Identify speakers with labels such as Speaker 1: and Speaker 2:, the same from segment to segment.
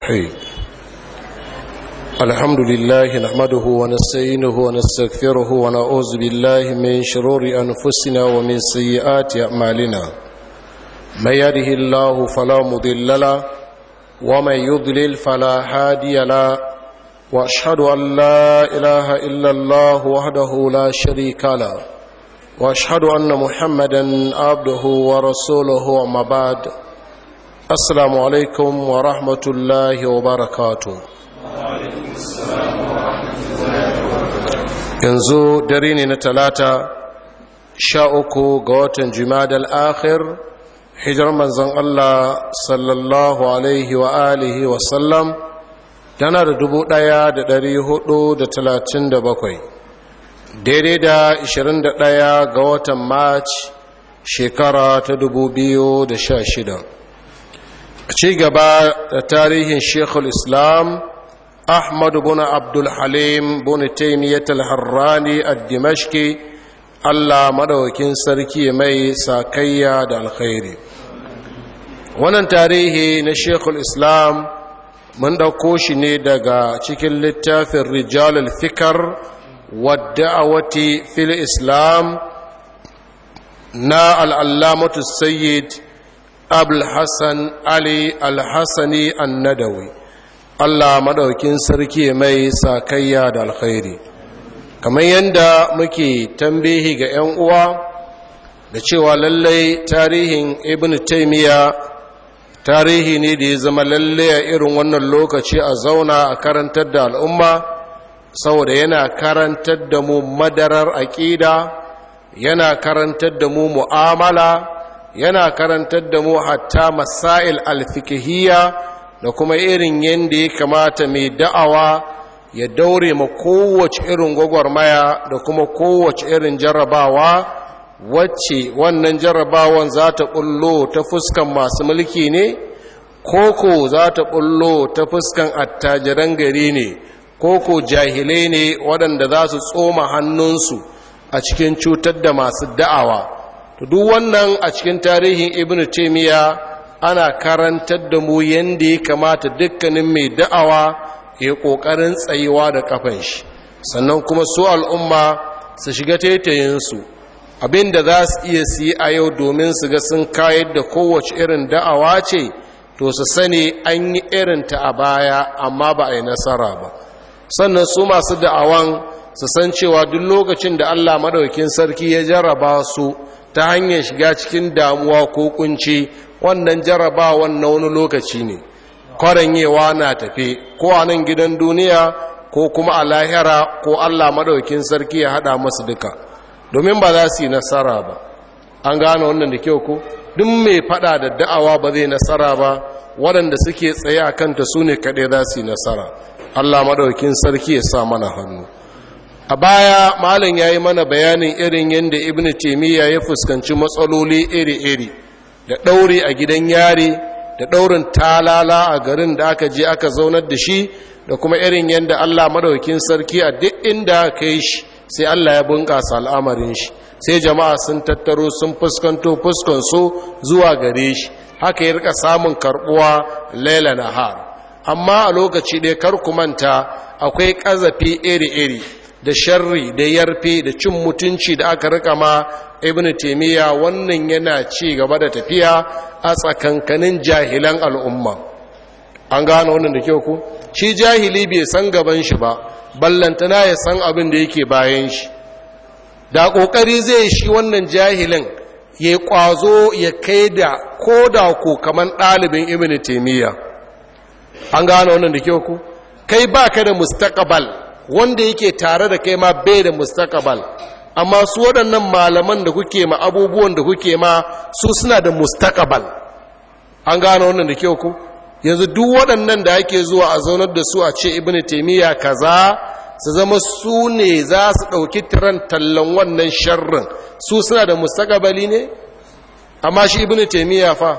Speaker 1: الرحيم الحمد لله نحمده ونستعينه ونستغفره ونعوذ بالله من شرور أنفسنا ومن سيئات أعمالنا من يهده الله فلا مضل له ومن يضلل فلا هادي له واشهد ان لا اله الا الله وحده لا شريك له واشهد ان محمدا عبده ورسوله وما بعد السلام عليكم ورحمه الله وبركاته yanzu dare ne na talata sha uku ga watan jimadal akhir hijar manzon Allah sallallahu alaihi wa alihi wa sallam tana da dubu ɗaya da dari hudu da talatin da bakwai daidai da ishirin da ɗaya ga watan march shekara ta dubu biyu da sha shida a ci gaba da tarihin shekul islam ahmad bin abdul halim bin taimiyyat al-harrani ad-dimashqi Allah madaukin sarki mai sakayya da alkhairi wannan tarihi na shekul islam mun ɗauko shi ne daga cikin littafin rijalul fikar wadda'awati fil islam na al'allamatu sayyid abul hassan ali al-hassani annadawi Allah madaukin sarki mai sakayya da alkhairi kamar yadda muke tambihi ga 'yan uwa da cewa lallai tarihin ibn taimiyya tarihi ne da ya zama lallai a irin wannan lokaci a zauna a karantar da al'umma saboda yana karantar da mu madarar aƙida yana karantar da mu mu'amala yana karantar da mu hatta masail alfikihiyya da kuma irin yadda ya kamata mai da'awa ya daure ma kowace irin gwagwarmaya da kuma kowace irin jarrabawa wacce wannan jarrabawan za ta ɓullo ta fuskan masu mulki ne koko za ta ɓullo ta fuskan attajiran gari ne koko jahilai ne waɗanda za su tsoma hannunsu a cikin cutar da masu da'awa to duk wannan a cikin tarihin ibn taimiyya ana karantar da mu yadda ya kamata dukkanin mai da'awa ya ƙoƙarin tsayuwa da kafan shi sannan kuma su al'umma su shiga taitayinsu abin da za su iya siyi a yau domin su ga sun kayar da kowace irin da'awa ce to su sani an yi irinta a baya amma ba a yi nasara ba sannan su masu da'awan su san cewa duk lokacin da allah madaukin sarki ya jarraba su ta hanyar shiga cikin damuwa ko kunci wannan jarrabawan na wani lokaci ne kwaranyewa na tafe ko a nan gidan duniya ko kuma a lahira ko allah madaukin sarki ya haɗa masu duka domin ba za su yi nasara ba an gane wannan da kyau ko duk mai fada da da'awa ba zai nasara ba waɗanda suke tsaye a kanta su ne kaɗai za su yi nasara allah maɗaukin sarki ya sa mana hannu a baya malam ya yi mana bayanin irin yadda ibn taimiyya ya fuskanci matsaloli iri-iri da ɗaure a gidan yari da ɗaurin talala a garin da aka je aka zaunar da shi da kuma irin yadda allah maɗaukin sarki a duk inda aka yi shi sai Allah ya bunƙasa al'amarin shi sai jama'a sun tattaro sun fuskanto fuskansu zuwa gare shi haka ya rika samun karbuwa laila nahar amma a lokaci ɗaya kar ku manta akwai ƙazafi iri-iri da sharri da yarfe da cin mutunci da aka rika ma ibn taimiyya wannan yana ci gaba da tafiya a tsakankanin jahilan al'umma an gano wannan da kyau ku shi jahili bai san gaban shi ba ballantana ya san abin da yake bayan shi da ƙoƙari zai shi wannan jahilin ya ƙwazo ya kai da ko da ku kamar ɗalibin ibn taimiyya an gano wannan da kyau ku kai ba ka da mustaqbal wanda yake tare da kai ma bai da mustaqbal amma su waɗannan malaman da kuke ma abubuwan da kuke ma su suna da mustaqbal an gano wannan da kyau ku yanzu duk waɗannan da ake zuwa a zaunar da su a ce ibn taimiyya kaza su zama su ne za su ɗauki tiran tallan wannan sharrin su suna da mustaqbali ne amma shi ibn taimiyya fa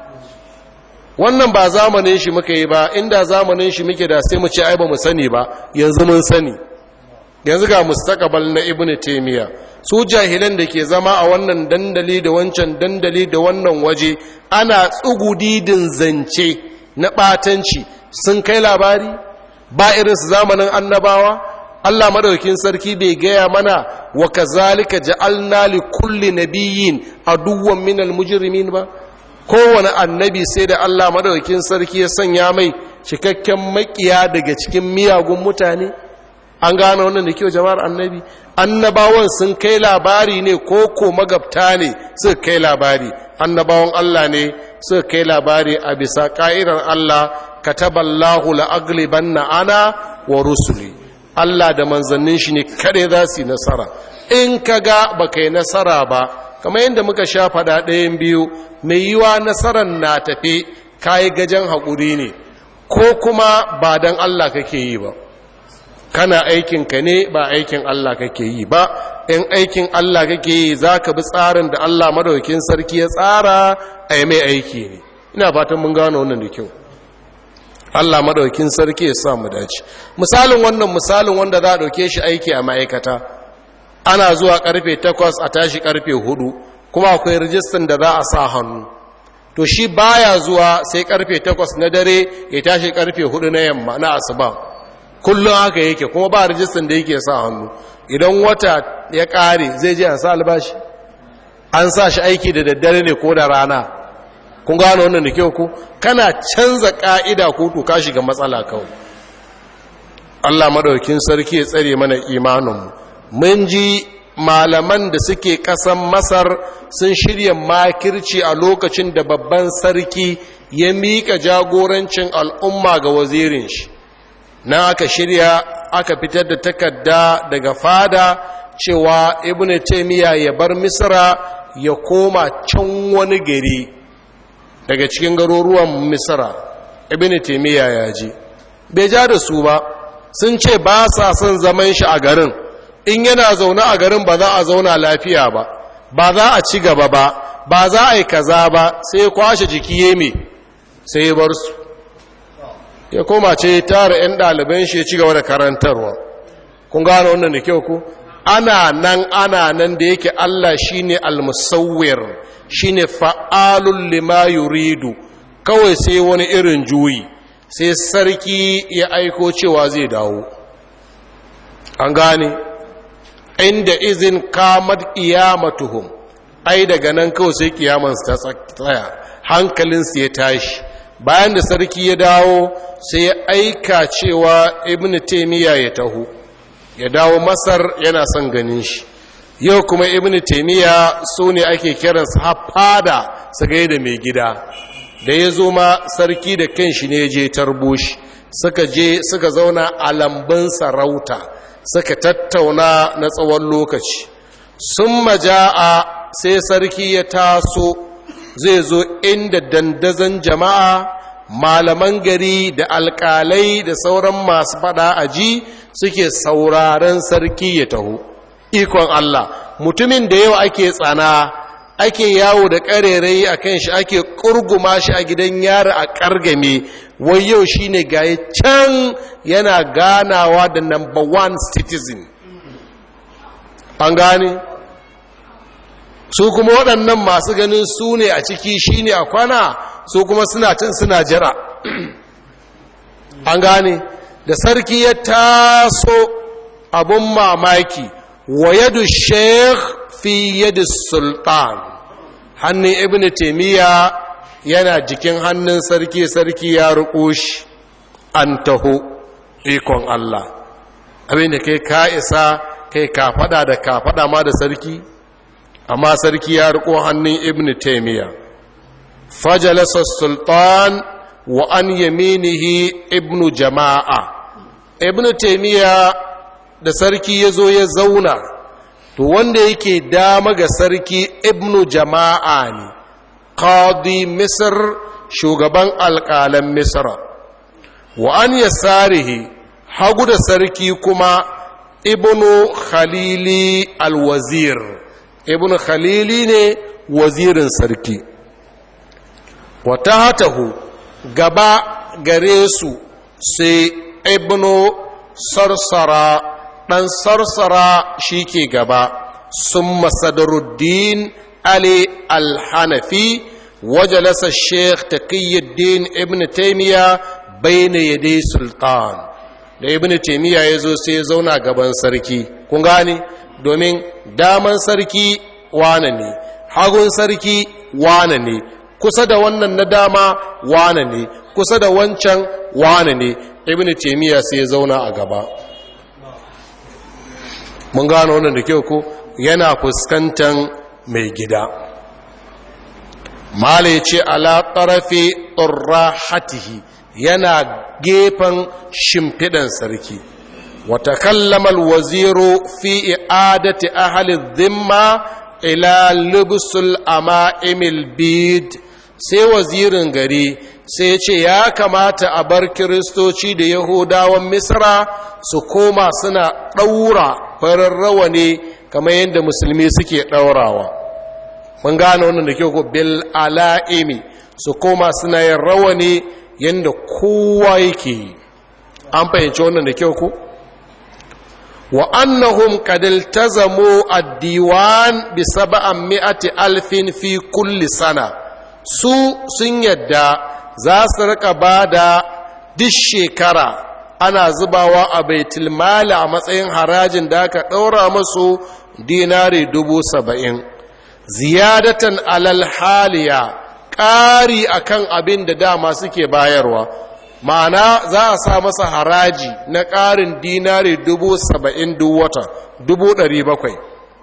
Speaker 1: wannan ba zamanin shi muka yi ba inda zamanin shi muke da sai mu ce ai ba mu sani ba yanzu mun sani yanzu ga mustaqbal na ibnu taymiya su jahilan da ke zama a wannan dandali da wancan dandali da wannan waje ana tsugudidin zance na batanci sun kai labari ba irinsu zamanin annabawa Allah madaukin sarki bai gaya mana wa kazalika ja'alna li kulli nabiyyin aduwwan minal mujrimin ba kowane annabi sai da Allah madaukin sarki ya sanya mai cikakken makiya daga cikin miyagun mutane an gane wannan da kyau jama'ar annabi annabawan sun kai labari ne ko ko magabta ne suka kai labari annabawan Allah ne suka kai labari a bisa ka'idar Allah kataballahu la'aglibanna ana wa rusuli Allah da manzannin shi ne kare za su yi nasara in ka ga ba kai nasara ba kamar yadda muka sha faɗa ɗayan biyu mai yiwa nasarar na tafe kayi gajen haƙuri ne ko kuma ba don Allah kake yi ba kana aikinka ne ba aikin Allah kake yi ba in aikin Allah kake yi za ka bi tsarin da Allah madaukin sarki ya tsara a yi mai aiki ne ina fatan mun gano wannan da kyau Allah madaukin sarki ya sa mu dace misalin wannan misalin wanda za a dauke shi aiki a ma'aikata ana zuwa karfe 8 a tashi karfe 4 kuma akwai rijistan da za a sa hannu to shi baya zuwa sai karfe 8 na dare ya tashi karfe 4 na yamma na asuba kullum haka yake kuma ba rijistan da yake sa hannu idan wata ya kare zai je a sa albashi an sa shi aiki da daddare ne ko da rana kun gano wannan da kyau ku kana canza ka'ida ko to ka shiga matsala kawai Allah madaukin sarki ya tsare mana imaninmu mun ji malaman da suke kasan Masar sun shirya makirci a lokacin da babban sarki ya mika jagorancin al'umma ga wazirin shi na aka shirya aka fitar da takarda daga fada cewa ibnu taymiya ya bar misra ya koma can wani gari daga cikin garuruwan misra ibn taimiyya ya ji bai ja da su ba sun ce ba sa son zaman shi a garin in yana zaune a garin ba za a zauna lafiya ba ba za a ci gaba ba ba za a yi kaza ba sai kwashe jiki ya me sai ya bar su ya koma ce tara 'yan ɗaliban shi ya ci gaba da karantarwa kun gano wannan da kyau ku ana nan ana nan da yake Allah shine al-musawwir shine fa'alul lima yuridu kawai sai wani irin juyi sai sarki ya aiko cewa zai dawo an gane inda izin kamar qiyamatuhum ai daga nan kawai sai kiyamansu ta tsaya hankalinsu ya tashi bayan da sarki ya dawo sai ya aika cewa ibn taymiya ya taho ya dawo masar yana son ganin shi yau kuma ibn taimiyya su ne ake kiransu hafada su gai da mai gida da ya zo ma sarki da kanshi ne je tarbo shi suka je suka zauna a lambun sarauta suka tattauna na tsawon lokaci sun maja'a sai sarki ya taso zai zo inda dandazon jama'a malaman gari da alkalai da sauran masu fada aji suke sauraren sarki ya taho ikon Allah mutumin da yau ake tsana ake yawo da ƙarerai a kan shi ake ƙurguma shi a gidan yara a ƙargame wai yau shi ne gaye can yana ganawa da number one citizen an gane su kuma waɗannan masu ganin su ne a ciki shi ne a kwana su kuma suna cin suna jira an gane da sarki ya taso abun mamaki wa yadu sheikh fi yadu sultan hannun ibn taimiyya yana jikin hannun sarki sarki ya ruko shi an taho ikon Allah abinda kai ka isa kai ka fada da ka fada ma da sarki amma sarki ya riko hannun ibn taimiyya fajalasa sultan wa an yaminihi ibn jama'a ibn taimiyya da sarki ya zo ya zauna to wanda yake dama ga sarki ibn jama'a ne qadi misr shugaban alƙalan misra wa an yasarihi hagu da sarki kuma ibnu khalili alwazir ibnu khalili ne wazirin sarki wa tahatahu gaba gare su sai ibnu sarsara dan sarsara shi ke gaba sun masadaruddin ali alhanafi wajalasa sheikh taqiyuddin ibn taymiya bayna yaday sultan da ibnu taymiya yazo sai ya zauna gaban sarki kun gane domin daman sarki wane ne hagun sarki wane ne kusa da wannan na dama wane ne kusa da wancan wane ne ibnu taymiya sai ya zauna a gaba mun gano wannan da kyau ko yana fuskantar mai gida mala ce ala ƙarafe hatihi yana gefen shimfiɗan sarki wata kallamal waziru fi i'adati ahli zimma ila lubusul ama'imil bid sai wazirin gari sai ce ya kamata a bar kiristoci da yahudawan misra su koma suna ɗaura farin rawani kamar yadda musulmi suke ɗaurawa mun gane wannan da kyau ko bil ala'imi su koma suna yin rawani yadda kowa yake yi an fahimci wannan da kyau ko wa annahum qad iltazamu ad-diwan bi sab'an mi'ati alfin fi kulli sana su sun yadda za su rika bada duk shekara ana zubawa a baitul mali a matsayin harajin da aka ɗaura masu dinari dubu saba'in ziyadatan alal haliya ƙari akan abin da dama suke bayarwa ma'ana za a sa masa haraji na ƙarin dinari dubu saba'in duk wata dubu ɗari bakwai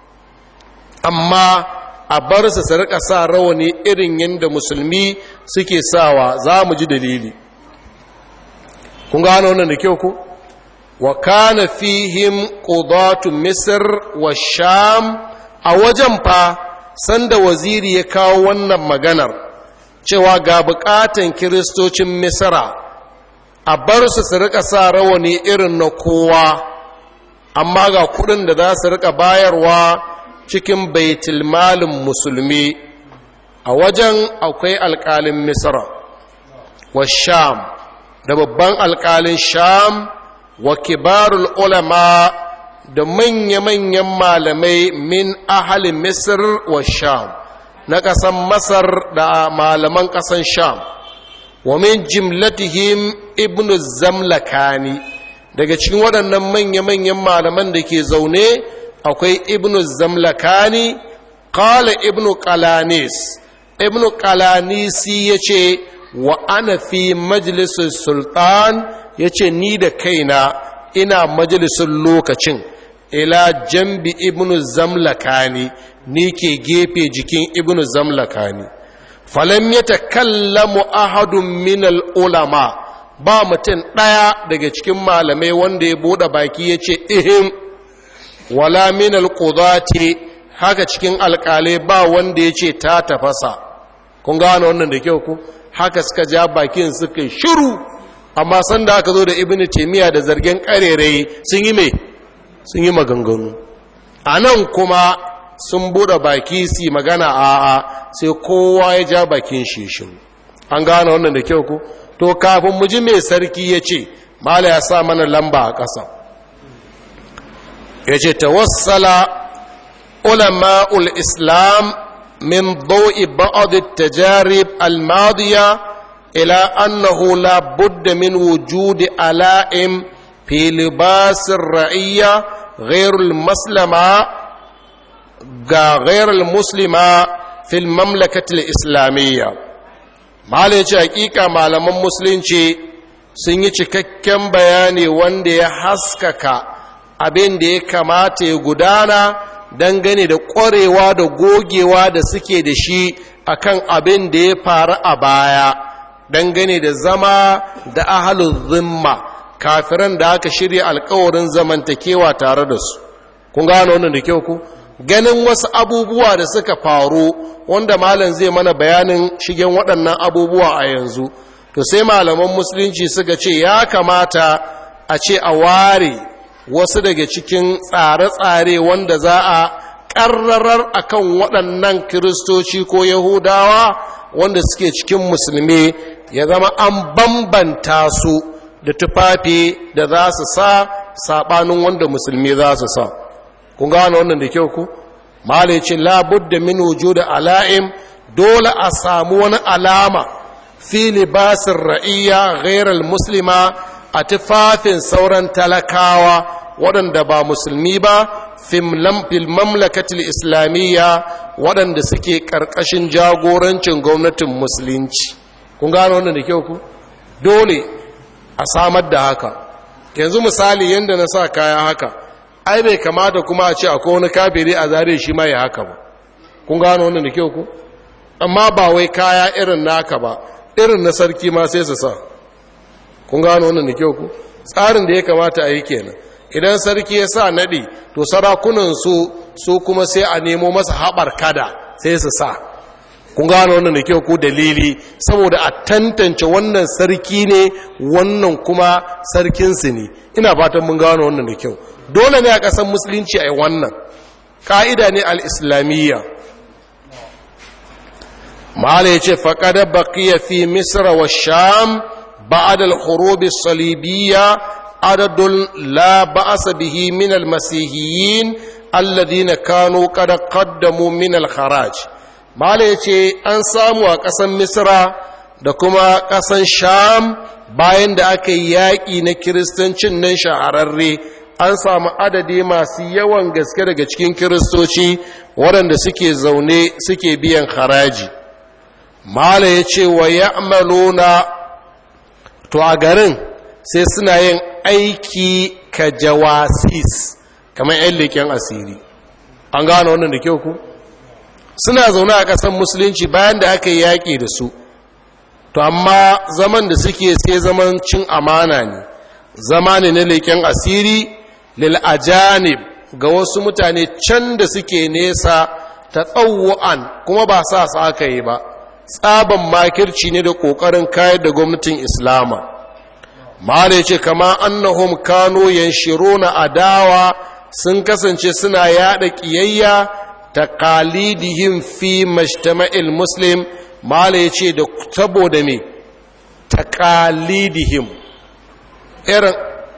Speaker 1: amma a bar su su rika sa rawani irin yadda musulmi suke sawa za mu ji dalili kun gano wannan da kyau ku wa kana fihim qudatu misr wa sham a wajen fa sanda waziri ya kawo wannan maganar cewa ga bukatan kiristocin misra a bar su su rika sa rawani irin na kowa amma ga kudin da za su rika bayarwa cikin baitul malin musulmi a wajen akwai alkalin misra wa sham da babban alkalin sham wa kibarul ulama da manya-manyan malamai min ahalin misir wa sham na ƙasan masar da malaman ƙasan sham wa min jimlatihim ibn zamlakani daga cikin waɗannan manya-manyan malaman da ke zaune akwai ibn zamlakani ƙala ibn qalanis ibn qalanisi ya ce wa ana fi majalisar sultan ya ce ni da kaina ina majalisar lokacin ila jambi ibnu zamlakani ni ke gefe jikin ibnu zamlakani falam ya takallamu ahadun min ulama ba mutum ɗaya daga cikin malamai wanda ya buɗe baki ya ce ihim wala min alqudati haka cikin alƙalai ba wanda ya ce ta tafasa kun gane wannan da kyau ku haka suka ja bakin suka shiru amma sanda aka zo da ibnu taymiya da zargen karerai sun yi mai sun yi maganganu a nan kuma sun buɗe baki su magana a'a sai kowa ya ja bakin shishin an gane wannan da kyau ku to kafin mu ji mai sarki ya ce mala ya sa mana lamba a ƙasa ya ce tawassala ulama'ul islam min dau'i ba'ad tajarib al-madiya ila annahu la budda min wujudi ala'im في لباس الرعية غير المسلمة غير المسلمة في المملكة الإسلامية ما ليش حقيقة malaman musulunci sun yi cikakken bayani wanda ya haskaka abin da ya kamata ya gudana dangane da ƙwarewa da gogewa da suke da shi akan abin da ya faru a baya dangane da zama da ahalun zimma kafiran da aka shirya alkawarin zamantakewa tare da su kun gano wannan da kyau ku ganin wasu abubuwa da suka faru wanda malam zai mana bayanin shigen waɗannan abubuwa a yanzu to sai malaman musulunci suka ce ya kamata a ce a ware wasu daga cikin tsare-tsare wanda za a ƙarrarar akan waɗannan kiristoci ko yahudawa wanda suke cikin musulmi ya zama an bambanta su da tufafi da za su sa saɓanin wanda musulmi za su sa kun gano wannan da kyau ku mala ce labudda min da ala'im dole a samu wani alama fi libasin ra'iyya ghairal muslima a tufafin sauran talakawa waɗanda ba musulmi ba fil mamlakatil islamiyya waɗanda suke ƙarƙashin jagorancin gwamnatin musulunci kun gano wannan da kyau ku dole a samar da haka yanzu misali yadda na sa kaya haka ai bai kamata kuma a ce akwai wani kafiri a zare shi ma ya haka ba kun gano wannan da kyau ku amma ba wai kaya irin naka ba irin na sarki ma sai su sa kun gano wannan da kyau ku tsarin da ya kamata a yi kenan idan sarki ya sa naɗi to sarakunan su su kuma sai a nemo masa haɓar kada sai su sa kun gano wannan da kyau ko dalili saboda a tantance wannan sarki ne wannan kuma sarkinsu ne ina fatan mun gano wannan da kyau dole ne a ƙasar musulunci a yi wannan ƙa'ida ne al'islamiyya mahala ya ce faƙada baƙiya fi misra wa sham ba'ad al-khurubi salibiyya adadun la ba'asa bihi min al-masihiyyin alladhina kanu qad qaddamu min al-kharaj mahala ya ce an samu a ƙasan misra da kuma ƙasan sham bayan da aka yi yaƙi na kiristancin nan shahararre an samu adadi masu yawan gaske daga cikin kiristoci waɗanda suke zaune suke biyan haraji mala ya ce wa ya to a garin sai suna yin aiki ka jawasis kamar 'yan leƙen asiri an gano wannan da kyau ku suna zaune a ƙasar musulunci bayan da aka yi yaƙi da su to amma zaman da suke sai zaman cin amana ne zama ne na leƙen asiri lil'ajanib ga wasu mutane can da suke nesa ta tsawon kuma ba sa su aka yi ba tsaban makirci ne da ƙoƙarin kayar da gwamnatin islama ma'ana ya ce kama annahum kano yanshiro na adawa sun kasance suna yada ƙiyayya ta kalidihim fi majtama'il muslim ma'ana ya ce da saboda me ta kalidihim irin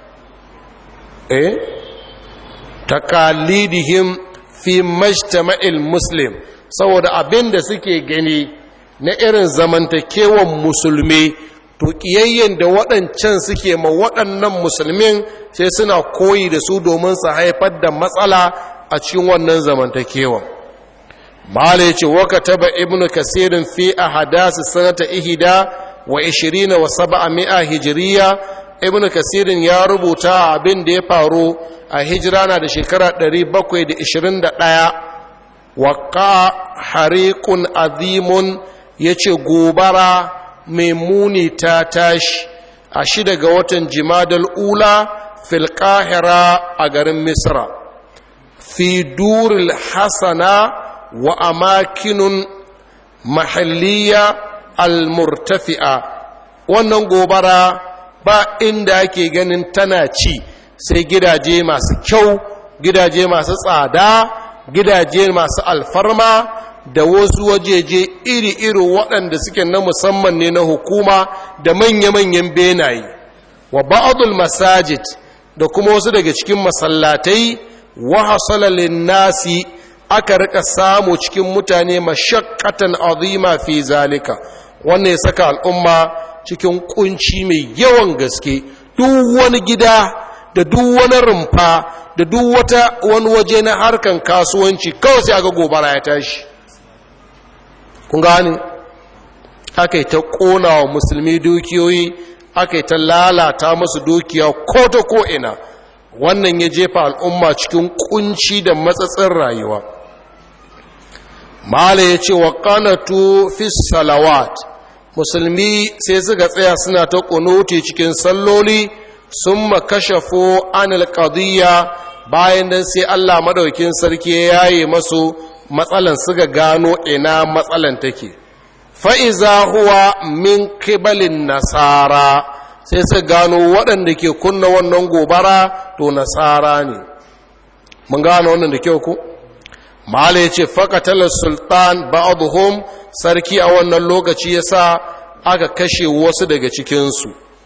Speaker 1: eh takalidihim fi majtama'il muslim saboda abin da suke gani na irin zamantakewan musulmi to kiyayyen da waɗancan suke ma waɗannan musulmin sai suna koyi da su domin su haifar da matsala a cikin wannan zamantakewan mala ya ce waka taba ibnu kasirin fi a hadasi sanata ihida wa ishirina wa saba'a mi'a hijiriya ibn kasirin ya rubuta abin da ya faru a hijira na da shekara 721 waƙa hariƙun azimun ya ce gobara mai muni ta tashi a shida ga watan jimadal ula fil a garin misra fi duril hasana wa amakinun mahalliya al-murtafi'a wannan gobara ba inda ake ganin tana ci sai gidaje masu kyau gidaje masu tsada gidaje masu alfarma da wasu wajeje iri-iri waɗanda suke na musamman ne na hukuma da manya-manyan benaye wa ba'adul masajid da kuma wasu daga cikin masallatai wa hasalalin nasi aka rika samu cikin mutane mashakkatan azima fi zalika wannan ya saka al'umma cikin kunci mai yawan gaske duk wani gida da duk wani rumfa da duk wata wani waje na harkan kasuwanci kawai sai aka gobara ya tashi kun gani aka yi ta ƙona wa musulmi dukiyoyi aka yi ta lalata masu dukiya ko ta ko'ina wannan ya jefa al'umma cikin kunci da matsatsin rayuwa mala ya ce wa ƙanatu fi salawat musulmi sai suka tsaya suna ta ƙunuti cikin salloli sun makashafo anil qadiyya bayan nan sai Allah madaukin sarki ya yaye masu matsalan suka gano ina matsalan take fa'iza huwa min kibalin nasara sai su gano waɗanda ke kunna wannan gobara to nasara ne mun gano wannan da kyau ku mala ya ce fakatalar sultan ba'aduhum sarki a wannan lokaci ya sa aka kashe wasu daga cikinsu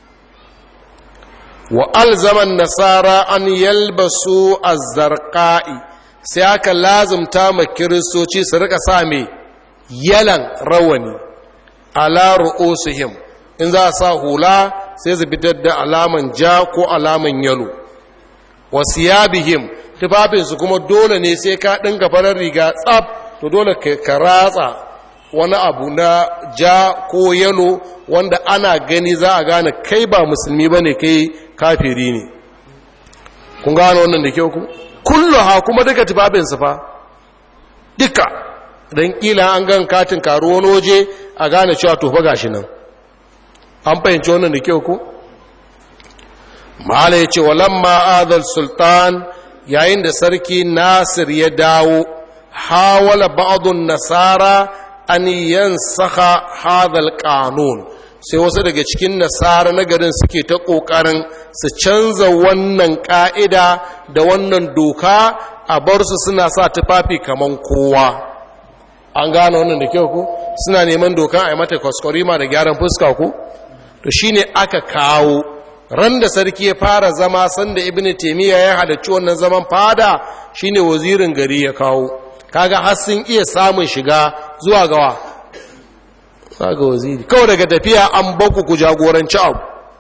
Speaker 1: wa alzaman nasara an yalbasu azzarqa'i sai aka lazumta ma kiristoci su rika sa mai yalan rawani ala ru'usihim in za a sa hula sai su fitar da alaman ja ko alaman yalo wasiyabihim tufafinsu kuma dole ne sai ka ɗinka farar riga tsab to dole ka ratsa wani abu na ja ko yalo wanda ana gani za a gane kai ba musulmi ba ne kai kafiri ne kun gano wannan da kyau ku kullu ha kuma duka tufafinsu fa duka don kila an gan katin karu wani waje a gane cewa tofa gashi nan an fahimci wannan da kyau ku mala ya ce walamma adal sultan yayin da sarki nasir ya dawo hawala ba'adun nasara an yansaka hadal kanun sai wasu daga cikin nasara na garin suke ta ƙoƙarin su canza wannan ƙa'ida da wannan doka a bar su suna sa tufafi kaman kowa an gane wannan da kyau ku suna neman dokan a yi mata kwaskwarima da gyaran fuska ku to shine aka kawo ran da sarki ya fara zama sanda ibn taimiyya ya halarci wannan zaman fada shine wazirin gari ya kawo kaga har sun iya samun shiga zuwa gawa ga waziri kawai daga tafiya an baku ku jagoranci abu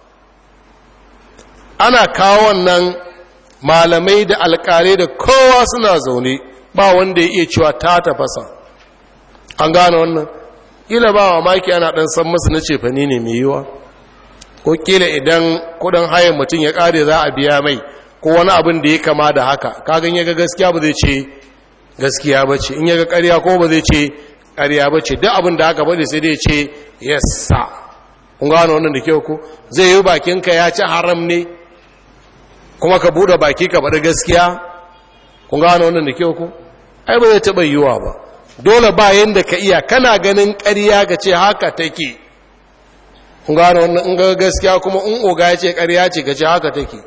Speaker 1: ana kawo wannan malamai da alkalai da kowa suna zaune ba wanda ya iya cewa ta tafasa an gane wannan ila ba wa maki ana dan san masu na cefani ne mai yiwa ko kila idan kudin hayan mutum ya kare za a biya mai ko wani abin da ya kama da haka kagan ya ga gaskiya ba zai ce gaskiya ba ce in ya ga karya ko ba zai ce karya ba ce duk abin da haka ba sai dai ce yassa kun gano wannan da kyau ko zai yi bakinka ya ci haram ne kuma ka bude baki ka faɗi gaskiya kun gano wannan da kyau ko ai ba zai taɓa yiwuwa ba dole ba yanda ka iya kana ganin ƙarya ka ce haka take kun gano wannan in ga gaskiya kuma in oga ya ce ƙarya ce ka ce haka take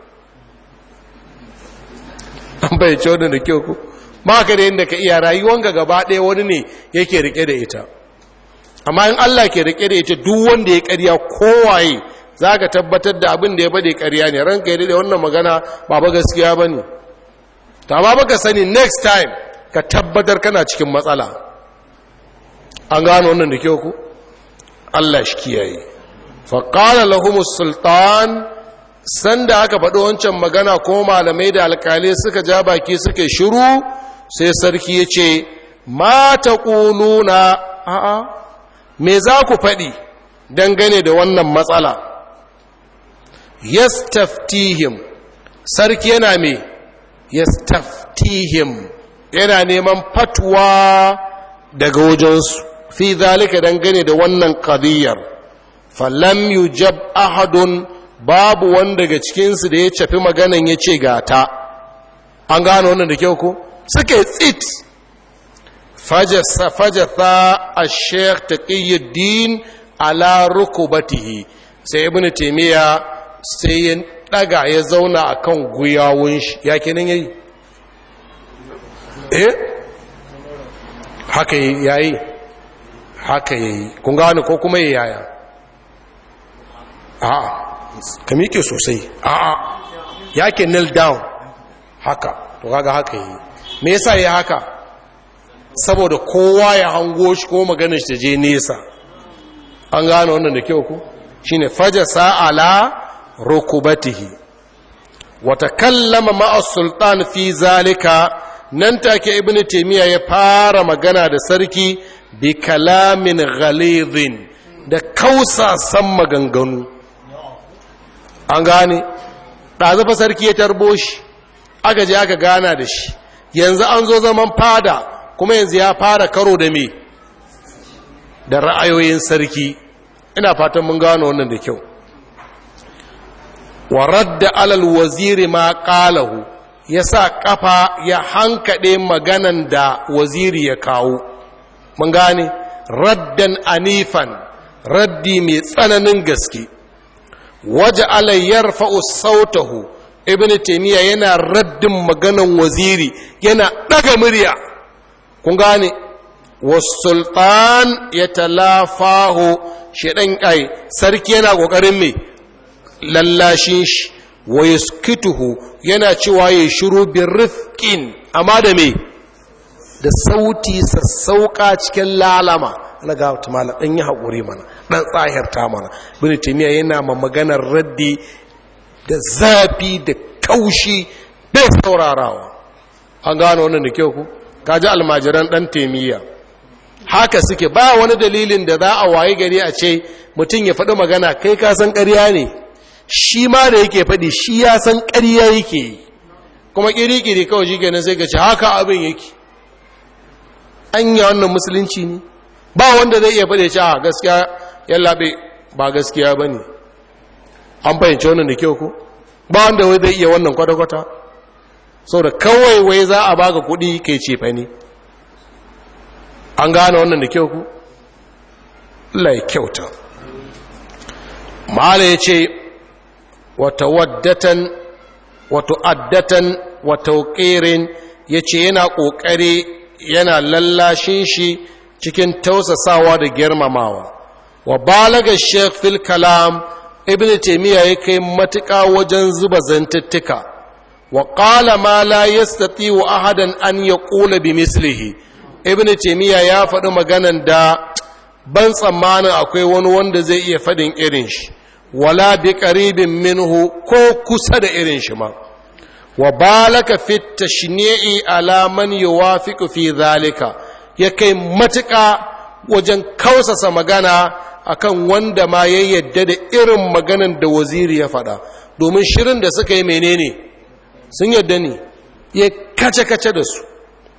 Speaker 1: an bai ce wannan da kyau ko ba ka da yanda ka iya rayuwanka gaba ɗaya wani ne yake rike da ita amma in Allah ke rike da ita duk wanda ya ƙarya kowaye za ka tabbatar da abin da ya bade ƙarya ne ranka ya da wannan magana ba ba gaskiya ba ne ta ba baka sani next time ka tabbatar kana cikin matsala an gano wannan da kyau ku Allah shi kiyaye faƙala lahumus sultan sanda aka faɗi wancan magana ko malamai da alƙalai suka ja baki suka shiru sai sarki ya ce ma ta ƙuluna a'a me za ku faɗi dangane da wannan matsala yastaftihim sarki yana me yastaftihim yana neman fatwa daga wajensu fi zalika dangane da wannan qadiyar falam yujab ahadun babu wanda daga cikinsu da ya cafi maganan ya ce gata an gano wannan da kyau ko suke tsit fajasa a sheikh taqiyuddin ala rukubatihi sai ibn taymiya sai ya daga ya zauna akan guyawun shi ya kenan yayi eh haka yayi haka yayi kun gane ko kuma yaya a'a ka miƙe sosai a'a ya ke kneel down haka to kaga haka yi me yasa ya haka saboda kowa ya hango shi ko maganar shi je nesa an gane wannan da kyau ku shine fajasa ala rukubatihi wa takallama ma'a sultan fi zalika nan take ibnu taymiya ya fara magana da sarki bi kalamin ghalidhin da kausasan maganganu an gane ɗazafa sarki ya tarbo shi aka je aka gana da shi yanzu an zo zaman fada kuma yanzu ya fara karo da me da ra'ayoyin sarki ina fatan mun gano wannan da kyau wa radda alal waziri ma qalahu ya sa kafa ya hankade maganan da waziri ya kawo mun gane raddan anifan raddi mai tsananin gaske waje alayyar fa'us sautahu ibn taimiyya yana raddin maganan waziri yana ɗaga murya kun gane wasultan ya talafaho shaɗan ƙai sarki yana ƙoƙarin mai lallashin shi wa yuskituhu yana cewa ya shiru bin rifkin amma da mai da sauti sassauƙa cikin lalama ana ga tumala dan yi haƙuri mana dan tsahirta mana bin timiya yana ma maganar raddi da zafi da kaushi bai saurarawa an gano wannan da kyau ku kaji almajiran dan temiya haka suke ba wani dalilin da za a waye gari a ce mutum ya faɗi magana kai ka san ƙarya ne shi ma da yake faɗi shi ya san ƙarya yake yi kuma ƙiri-ƙiri kawai shi ganin sai ka ce haka abin yake an yi wannan musulunci ne ba wanda zai iya faɗe ce a gaskiya yallaɓe ba gaskiya ba ne an fahimci wannan da kyau ko ba wanda wai zai iya wannan kwata-kwata sau da kawai wai za a baka kuɗi kai ce fa ne an gane wannan da kyau ku lai kyauta ma'ala ya ce wata waddatan wata addatan wata ƙerin ya ce yana ƙoƙari yana lallashin shi cikin tausasawa da girmamawa wa balaga sheikh fil kalam ibn taimiyya ya kai matuƙa wajen zuba zantuttuka wa ƙala ma la yastati wa ahadan an yaqula bi mislihi ibn taimiyya ya faɗi maganan da ban tsammanin akwai wani wanda zai iya faɗin irin shi wala bi qaribin minhu ko kusa da irin shi ma wa balaka fi tashni'i ala man yuwafiqu fi zalika ya kai matuƙa wajen kausasa magana akan wanda ma ya yadda da irin maganan da waziri ya faɗa domin shirin da suka yi menene sun yadda ne ya kace-kace da su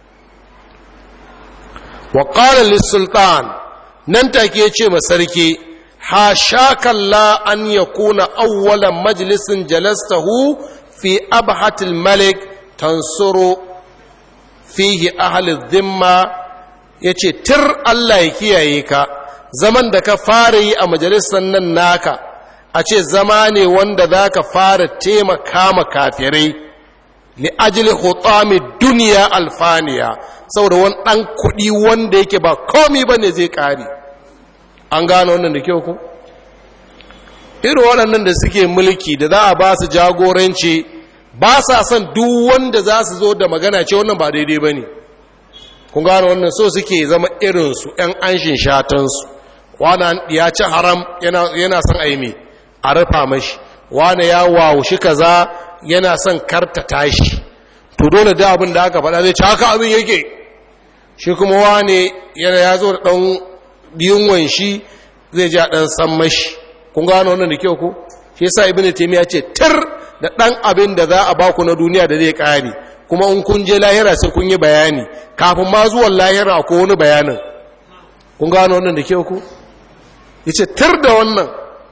Speaker 1: wa ƙala sultan nan take ce ma sarki ha shakalla an ya kuna awwalan majalisin jalastahu fi abhatil malik tansuru fihi ahalin zimma ya ce tir Allah ya kiyaye ka zaman da ka fara yi a majalisar nan naka a ce zama ne wanda za ka fara taimaka ma kafirai li ajili hutami duniya alfaniya saboda wani ɗan kuɗi wanda yake ba komi ba ne zai ƙari an gano wannan da kyau ku irin waɗannan da suke mulki da za a ba su jagoranci ba sa son duk wanda za su zo da magana ce wannan ba daidai ba ne kun gano wannan so suke zama irinsu 'yan anshin shatansu wana ya ci haram yana son aimi a rufa mashi wana ya wawushi kaza yana son karta tashi to dole da abin da aka faɗa zai ci haka abin yake shi kuma wane yana ya zo da ɗan yunwan shi zai ja ɗan san mashi kun gano wannan da kyau ku shi yasa ibn taymiya ce tir da ɗan abin da za a baku na duniya da zai ƙare kuma in kun je lahira sai kun yi bayani kafin ma zuwan lahira ko wani bayanin kun gano wannan da kyau ku yace tir da wannan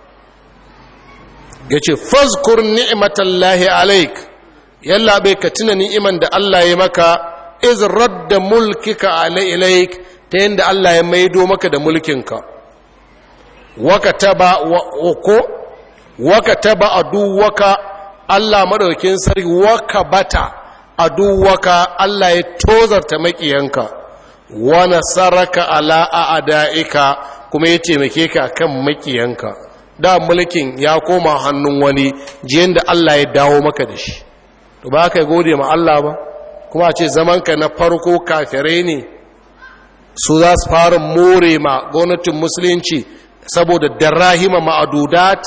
Speaker 1: yace fazkur ni'matallahi alaik yalla bai ka tuna ni'iman da Allah ya maka iz radda mulkika alaik ta yanda Allah ya maido maka da mulkinka wakataba ko wakataba aduwaka Allah madaukin sarki waka bata aduwaka Allah ya tozarta makiyanka wa nasaraka ala a'daika kuma ya taimake ka kan makiyanka da mulkin ya koma hannun wani jiyan da Allah ya dawo maka da shi to ba ka gode ma Allah ba kuma a ce zamanka na farko kafirai ne su za su fara more ma gwamnatin musulunci saboda darahima ma'adudat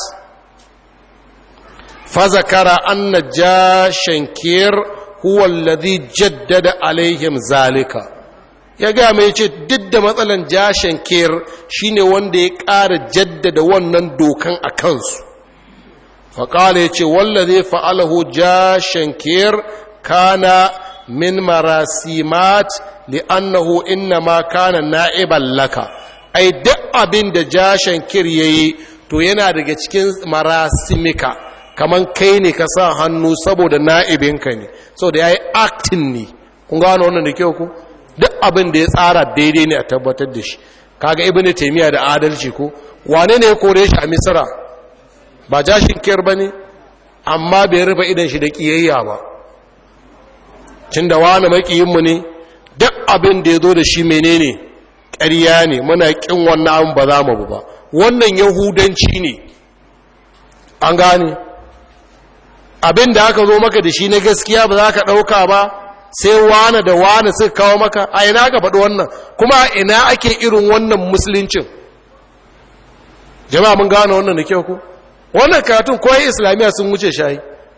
Speaker 1: fazakara anna jashankir huwa alladhi jaddada alaihim zalika ya ga mai ce duk da matsalan jashankir shine wanda ya ƙara jaddada wannan dokan a kansu faƙala ya ce wallazi fa'alahu jashankir kana min marasimat li'annahu innama kana na'iban laka ai duk abin da jashen kir ya yi to yana daga cikin marasimika kaman kai ne ka sa hannu saboda na'ibinka ne saboda ya yi aktin ne kun gano wannan da kyau ku duk abin da ya tsara daidai ne a tabbatar da shi kaga ibn taymiya da adalci ko wane ne ya kore shi a misra ba jashin kir bane amma bai rufe idan shi da kiyayya ba cin da wani makiyinmu ne duk abin da ya zo da shi menene ƙarya ne muna ƙin wannan abin ba za mu ba wannan yahudanci ne an gane abin da aka zo maka da shi na gaskiya ba za ka ɗauka ba sai wane da wane suka kawo maka a ina ka faɗi wannan kuma a ina ake irin wannan musuluncin jama'a mun gane wannan da kyau ko wannan karatun koyi islamiyya sun wuce shayi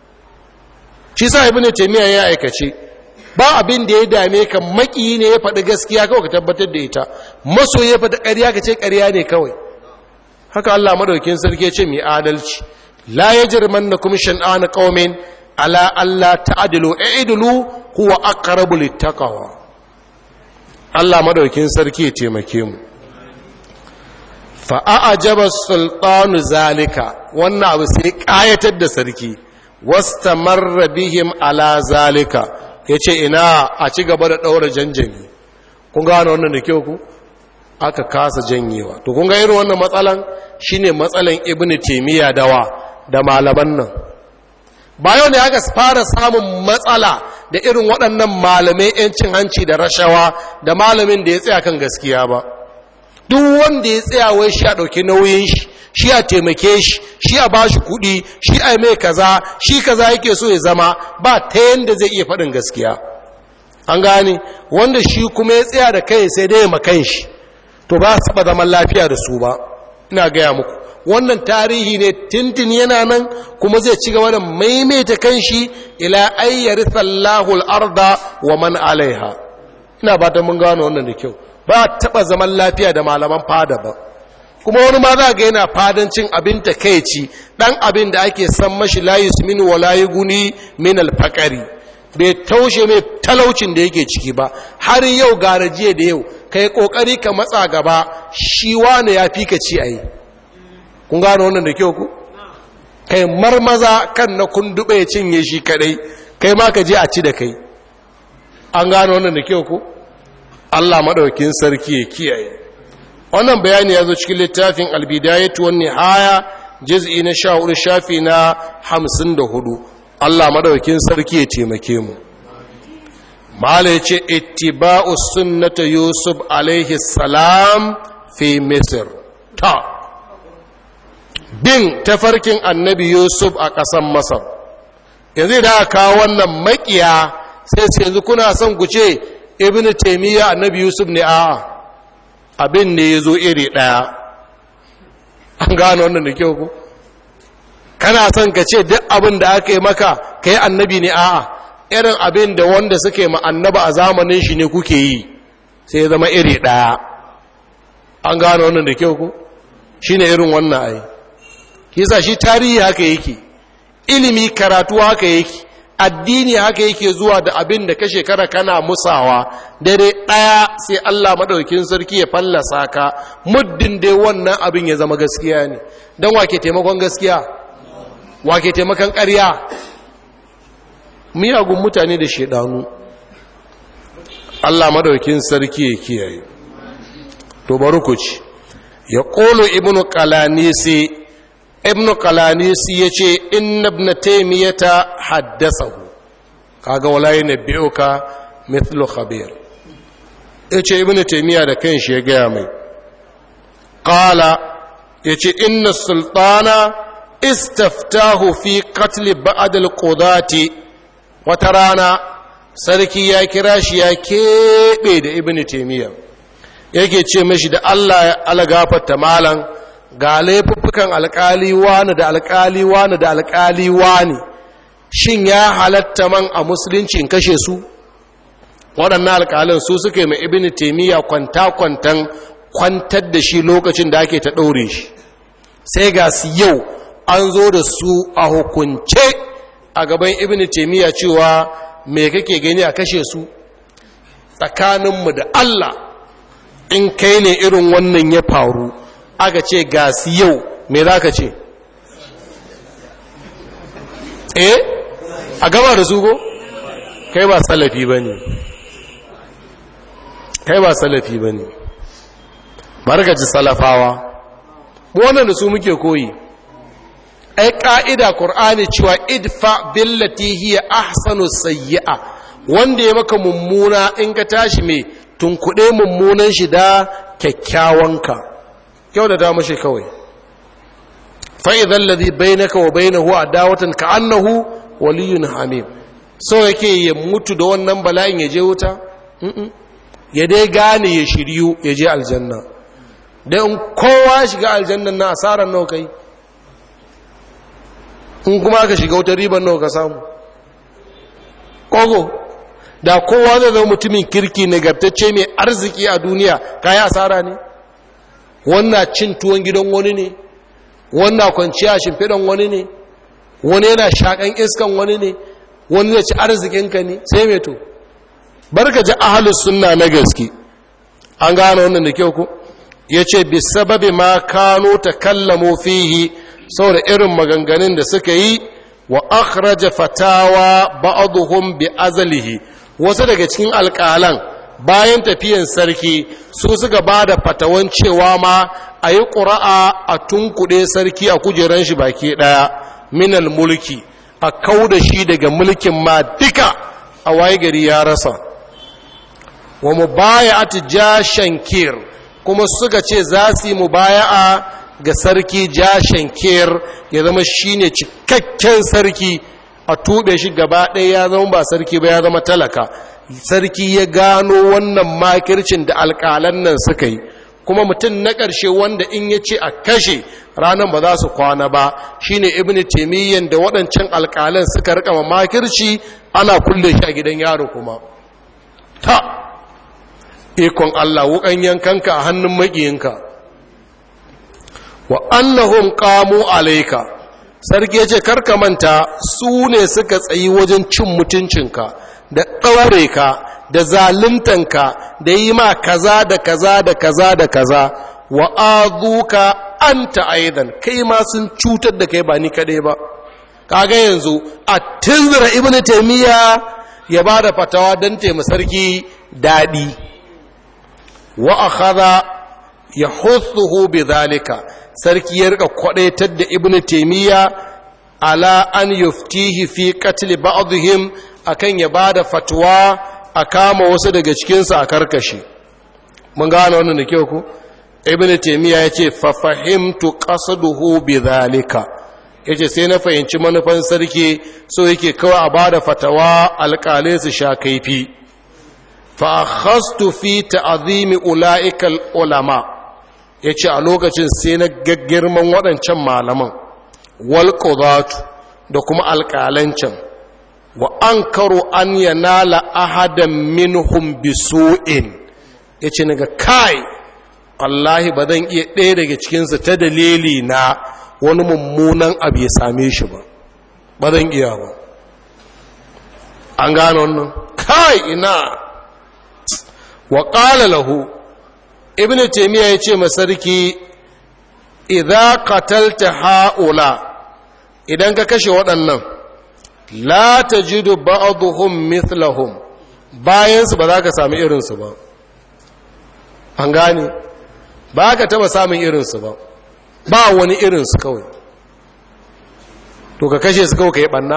Speaker 1: shi sa ibnu taymiya ya aikace ba abin da ya dame ka maki ne ya faɗi gaskiya kawai ka tabbatar da ita maso ya faɗi ƙarya ka ce ƙarya ne kawai haka Allah madaukin sarki ya ce mai adalci la yajrimannakum shan'an qaumin ala alla ta'dilu i'dilu huwa aqrabu littaqwa Allah madaukin sarki ya taimake mu fa a'jaba sultanu zalika wannan abu sai kayatar da sarki wastamarra bihim ala zalika yace ina a ci gaba da daura janjami kun gane wannan da kyau ku aka kasa janyewa to kun ga irin wannan matsalan shine matsalan ibnu taymiya dawa da malaman nan ba yau ne aka fara samun matsala da irin waɗannan malamai 'yancin hanci da rashawa da malamin da ya tsaya kan gaskiya ba duk wanda ya tsaya wai shi a ɗauki nauyin shi shi a taimake shi shi a bashi kuɗi shi a mai kaza shi kaza yake so ya zama ba ta yanda zai iya faɗin gaskiya an gane wanda shi kuma ya tsaya da kai sai dai makan shi to ba su taɓa zaman lafiya da su ba ina gaya muku wannan tarihi ne tintin yana nan kuma zai ci gaba da maimaita kanshi ila ayyari sallahu al'arda wa man alaiha ina ba ta mun gano wannan da kyau ba taɓa zaman lafiya da malaman fada ba kuma wani ma za ga yana fadancin abin ta kai ci ɗan abin da ake san mashi layi su mini wa layi guni min alfakari bai taushe mai talaucin da yake ciki ba har yau gara jiya da yau kai kokari ka matsa gaba shi wane ya fi ka ci a yi kun gano wannan da kyau ku kai marmaza kan na kun dube ya cinye shi kadai kai ma ka je a ci da kai an gano wannan da kyau ku Allah madaukin sarki ya kiyaye wannan bayani ya zo cikin littafin albidayatu wan nihaya juz'i na 14 shafi na 54 Allah madaukin sarki ya taimake mu mala yace ittiba'u sunnata yusuf alaihi salam fi misr ta bin tafarkin annabi yusuf a ƙasan masar yanzu da aka kawo wannan makiya sai su yanzu kuna son ku ce ibn taimiyya annabi yusuf ne a abin ne ya zo iri ɗaya an gano wannan da kyau ku kana son ka ce duk abin da aka yi maka ka yi annabi ne a irin abin da wanda suke ma annaba a zamanin shi ne kuke yi sai ya zama iri ɗaya an gano wannan da kyau ku shi ne irin wannan ayi kisa shi tarihi haka yake ilimi karatu haka yake addini haka yake zuwa da abin da ka shekara kana musawa dare ɗaya sai Allah maɗaukin sarki ya fallasa ka muddin dai wannan abin ya zama gaskiya ne don wake taimakon gaskiya wake taimakon ƙarya miyagun mutane da shaidanu Allah maɗaukin sarki ya kiyaye to bari ku ci ya ƙolo ibnu qalanisi ibn qalanisi ya ce inna ibn taymiyata haddathahu kaga walayi na bi'uka mithlu khabir yace ibn taymiya da kanshi ya gaya mai qala yace inna sultana istaftahu fi qatl ba'd al-qudati wata rana sarki ya kira shi ya keɓe da ibn taymiya yake ce mashi da Allah ya algafarta malan ga laifuffukan alkali wani da alkali wani da alkali wani shin ya halatta man a musulunci in kashe su waɗannan alkalin su suke mai ibini taimiyya kwanta-kwantan kwantar da shi lokacin da ake ta ɗaure shi sai ga su yau an zo da su a hukunce a gaban ibini taimiyya cewa me kake gani a kashe su tsakaninmu da allah in kai ne irin wannan ya faru aka ce ga su yau me za ka ce eh a gaba da su go kai ba salafi ba ne kai ba salafi ba ne margaci salafawa wannan da su muke koyi ai ƙa'ida ƙur'ani cewa idfa billati hiya ahsanu sayyi'a wanda ya maka mummuna in ka tashi mai tunkuɗe mummunan shi da kyakkyawanka kyau da dama shi kawai fa'izan lazi bai naka wa bai na huwa dawatan ka annahu waliyun hamim so yake ya mutu da wannan bala'in ya je wuta ya dai gane ya shiryu ya je aljanna don kowa shiga aljannan na asarar nawa kai in kuma aka shiga wutar ribar nawa ka samu kogo da kowa zai zama mutumin kirki nagartacce mai arziki a duniya kayi asara ne wannan cin tuwon gidan wani ne wannan kwanciya shimfiɗan wani ne wani yana shakan iskan wani ne wani zai ci arzikinka ne sai mai to barka ji ahalus sunna na gaske an gane wannan da kyau ku ya ce bi sababi ma kano ta kallamo fihi saboda irin maganganun da suka yi wa akhraja fatawa ba'dhum bi azalihi wasu daga cikin alƙalan bayan tafiyan sarki su suka ba da fatawan cewa ma a yi ƙura'a a tunkuɗe sarki a kujeran shi baki ɗaya minal mulki a kau da shi daga mulkin ma duka a waye gari ya rasa wa mu baya ati jashankir kuma suka ce za su yi mubaya'a ga sarki jashankir ya zama shine cikakken sarki a tuɓe shi gaba ɗaya ya zama ba sarki ba ya zama talaka sarki ya gano wannan makircin da alƙalan nan suka yi kuma mutum na ƙarshe wanda in ya ce a kashe ranar ba za su kwana ba shine ibn taimiyyan da waɗancan alƙalan suka rika ma makirci ana kulle shi a gidan yaro kuma ta ikon Allah wukan yankanka a hannun maƙiyinka wa annahum qamu alayka sarki yace karka manta su ne suka tsayi wajen cin mutuncinka da ɗaure ka da zaluntanka da yi ma kaza da kaza da kaza da kaza wa azuka anta aidan kai ma sun cutar da kai ba ni kadai ba kaga yanzu a tunzura ibnu taymiya ya ba da fatawa don taimaka sarki daɗi wa akhadha yahuthuhu bidhalika sarki ya rika kwadaitar da ibnu taymiya ala an yuftihi fi qatl ba'dihim akan ya bada fatwa a kama wasu daga cikin su a karkashi mun gane wannan da kyau ko ibnu taymiya yace fa fahimtu qasduhu bidhalika yace sai na fahimci manufan sarki so yake kawai a bada fatawa alƙalai su sha kaifi fa akhastu fi ta'zimi ulaika ulama ya ce a lokacin sai na gaggirman waɗancan malaman walƙudatu da kuma alƙalancan wa an karo an yanala ahadan minhum bisu'in ya ce naga kai wallahi ba zan iya ɗaya daga cikinsu ta dalili na wani mummunan abu ya same shi ba ba zan iya ba an gano wannan kai ina wa ƙala lahu ibn taymiya ya ce masarki idza qatalta haula idan ka kashe waɗannan la tajidu ba'dhum mithlahum bayan su ba za ka sami irin su ba an gane ba ka taba samun irin su ba ba wani irin su kawai to ka kashe su kawai ka yi banna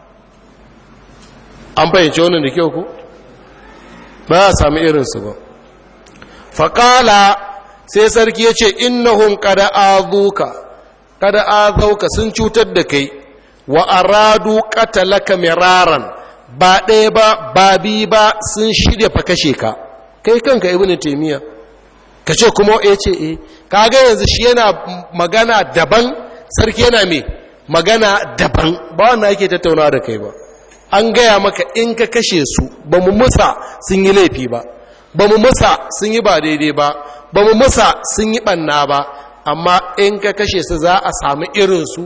Speaker 1: an fahimci wannan da kyau ko ba a sami irin su ba faƙala sai sarki ya ce innahum kada azuka kada azauka sun cutar da kai wa aradu qatalaka miraran ba ɗaya ba ba bi ba sun shirya fa kashe ka kai kanka ibnu taymiya kace kuma ya ce eh kaga yanzu shi yana magana daban sarki yana me magana daban ba wannan yake tattauna da kai ba an gaya maka in ka kashe su ba mu musa sun yi laifi ba ba mu musa sun yi ba daidai ba ba mu musa sun yi ɓanna ba amma in ka kashe su za a sami irinsu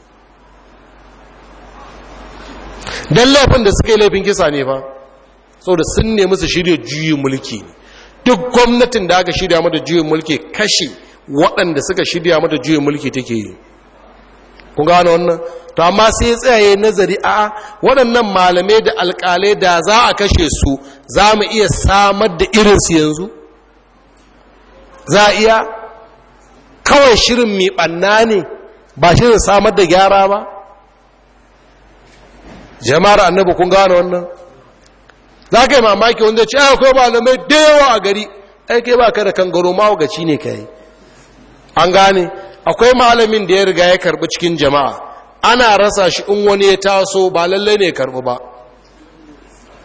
Speaker 1: don laifin da suka yi laifin kisa ne ba da sun nemi su shirya juyin mulki ne duk gwamnatin da aka shirya mata juyin mulki kashe waɗanda suka shirya mata juyin mulki take yi kun gano wannan to amma sai ya tsaye nazari a waɗannan malamai da alƙalai da za a kashe su za mu iya samar da irinsu yanzu za a iya kawai shirin mai ɓanna ne ba shirin samar da gyara ba jama'ar annabi kun gano wannan za ka yi mamaki wanda ce akwai malamai da yawa a gari aike ba ka da kangaro mawagaci ne ka yi an gane akwai malamin da ya riga ya karbi cikin jama'a ana rasa shi in wani ya taso ba lallai ne ya karbi ba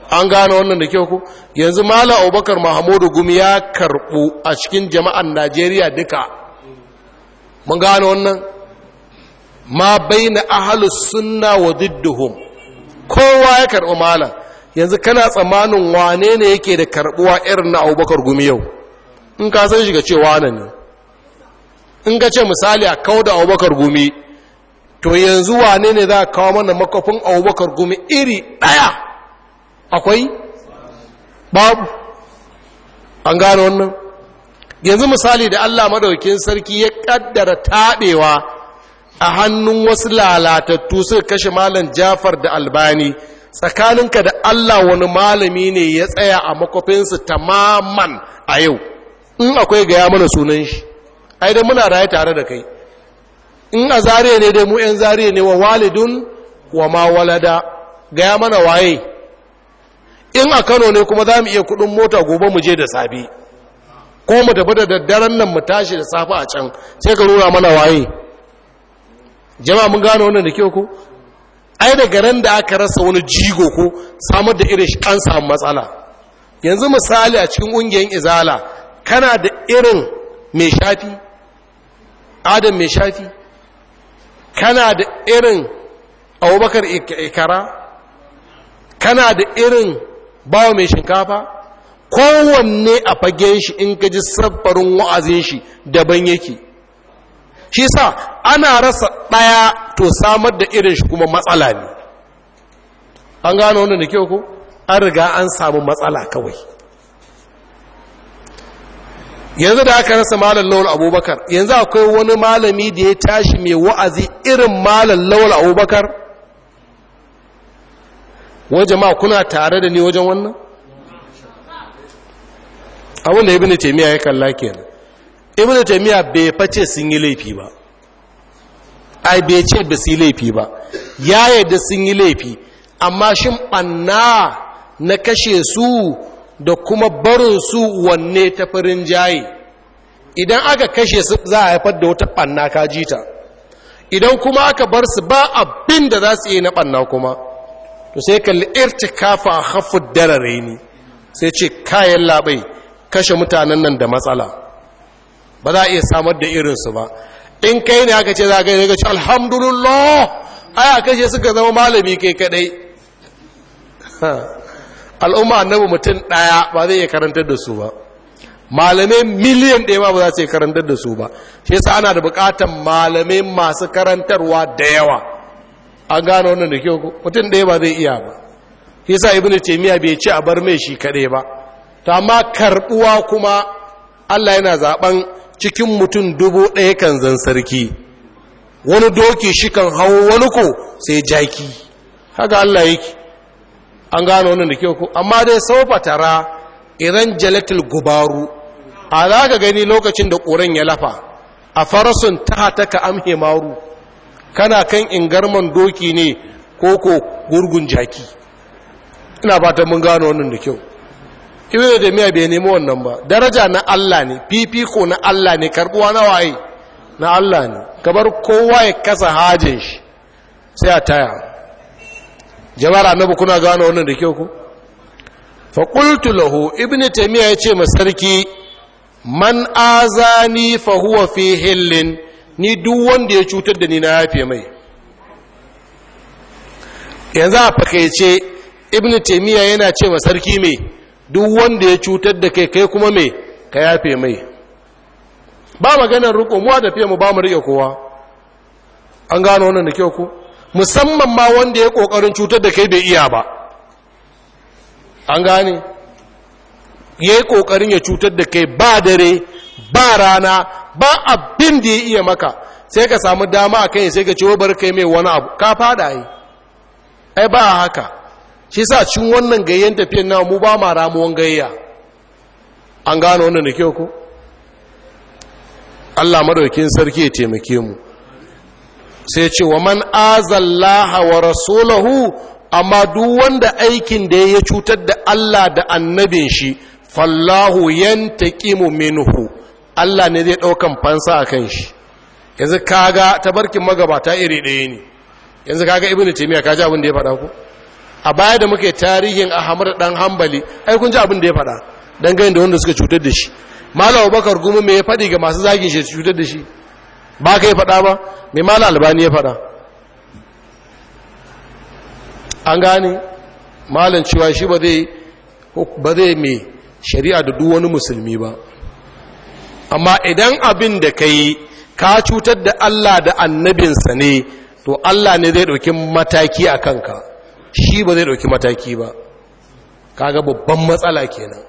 Speaker 1: an gane wannan da kyau ku yanzu mala abubakar mahamudu gumi ya karɓu a cikin jama'an najeriya duka mun gane wannan ma bai na ahalus sunna wa didduhum kowa ya karɓi malam yanzu kana tsammanin wane ne yake da karɓuwa irin na abubakar gumi yau in ka san shiga cewa na ne in ka ce misali a kawo da abubakar gumi to yanzu wane ne za a kawo mana makafin abubakar gumi iri ɗaya akwai babu an gane wannan yanzu misali da allah madaukin sarki ya kaddara taɓewa a hannun wasu lalatattu suka kashe malam jafar da albani tsakaninka da allah wani malami ne ya tsaya a makwafinsu tamaman a yau in akwai gaya mana sunan shi ai da muna raye tare da kai in a zariya ne dai mu 'yan zariya ne wa walidun wa ma walada gaya mana waye in a kano ne kuma za mu iya kudin mota gobe mu je da safe ko mu tafi da daddaren nan mu tashi da safe a can sai ka nuna mana waye jama'a mun gano wannan da kyau ko ai daga ran da aka rasa wani jigo ko samar da irin shi an samu matsala yanzu misali a cikin ƙungiyar izala kana da irin mai shafi adam mai shafi kana da irin abubakar ikara kana da irin bawa mai shinkafa kowanne a fagen shi in ka ji sabbarin wa'azin shi daban yake shi sa ana rasa ɗaya to samar da irin shi kuma matsala ne an gano wannan da kyau ko an riga an samu matsala kawai yanzu da aka rasa malam lawal abubakar yanzu akwai wani malami da ya tashi mai wa'azi irin malam lawal abubakar wajen ma kuna tare da ni wajen wannan abin da ibn taimiyya ya kalla kenan ibn taimiyya bai face sun yi laifi ba ai bai ce ba su yi laifi ba ya yadda sun yi laifi amma shin ɓanna na kashe su da kuma barin su wanne ta farin jaye idan aka kashe su za a haifar da wata ɓanna ka jita idan kuma aka bar su ba abin da za su yi na ɓanna kuma to sai kalli irtikafa a hafu darare ne sai ce kayan labai kashe mutanen nan da matsala ba za a iya samar da irinsu ba in kai ne aka ce za a gani ga ce alhamdulillah aya kashe suka zama malami kai kadai al'umma annabi mutum ɗaya ba zai iya karantar da su ba malamai miliyan ɗaya ba za su iya karantar da su ba shi yasa ana da buƙatar malamai masu karantarwa da yawa an gano wannan da kyau mutum ɗaya ba zai iya ba shi yasa ibnu taymiya bai ce a bar mai shi kaɗai ba to amma karɓuwa kuma Allah yana zaben cikin mutum dubu ɗaya kan zan sarki wani doki shi kan hau wani ko sai jaki haka Allah yake an gano wannan da kyau ko amma dai saufa tara iran jalatul gubaru a za ka gani lokacin da ƙoren ya lafa a farasun ta ka amhe maru kana kan ingarman doki ne ko ko gurgun jaki ina fata mun gano wannan da kyau ibn da miya bai nemi wannan ba daraja na Allah ne fifiko na Allah ne karbuwa na waye na Allah ne kabar kowa ya kasa hajin shi sai a taya jama'ar annabi kuna gano wannan da kyau ku fa qultu lahu ibn taymiya yace ma sarki man azani fa huwa fi hillin ni duk wanda ya cutar da ni na yafe mai yanzu a fakaice ibn taymiya yana ce ma sarki mai duk wanda ya cutar da kai kai kuma mai ka yafe mai ba maganar riko mu da fiye mu ba mu rike kowa an gano wannan da kyau ku musamman ma wanda ya kokarin cutar da kai bai iya ba an gane ya yi kokarin ya cutar da kai ba dare ba rana ba abin da ya iya maka sai ka samu dama a kai sai ka ce bar kai mai wani abu ka fada yi ai ba haka shi sa cin wannan gayyen tafiyan na mu ba ma ramuwan gayya an gano wannan da kyau ko Allah madaukin sarki ya taimake mu sai ce wa man azallaha wa rasulahu amma duk wanda aikin da ya cutar da Allah da annabin shi fallahu yantaqimu minhu Allah ne zai daukan fansa akan shi yanzu kaga tabarkin magabata iri ɗaya ne yanzu kaga ibnu taymiya kaji abin da ya faɗa ku a baya da muke tarihin ahmad dan hambali ai kun ji abin da ya faɗa dangane da wanda suka cutar da shi malam abubakar gumi me ya faɗi ga masu zagin shi cutar da shi ba ka yi faɗa ba mai malam albani ya faɗa an gane malam cewa shi ba zai ba zai mai shari'a da duk wani musulmi ba amma idan abin da ka yi ka cutar da Allah da annabinsa ne to Allah ne zai ɗauki mataki a kanka shi ba zai ɗauki mataki ba kaga babban matsala kenan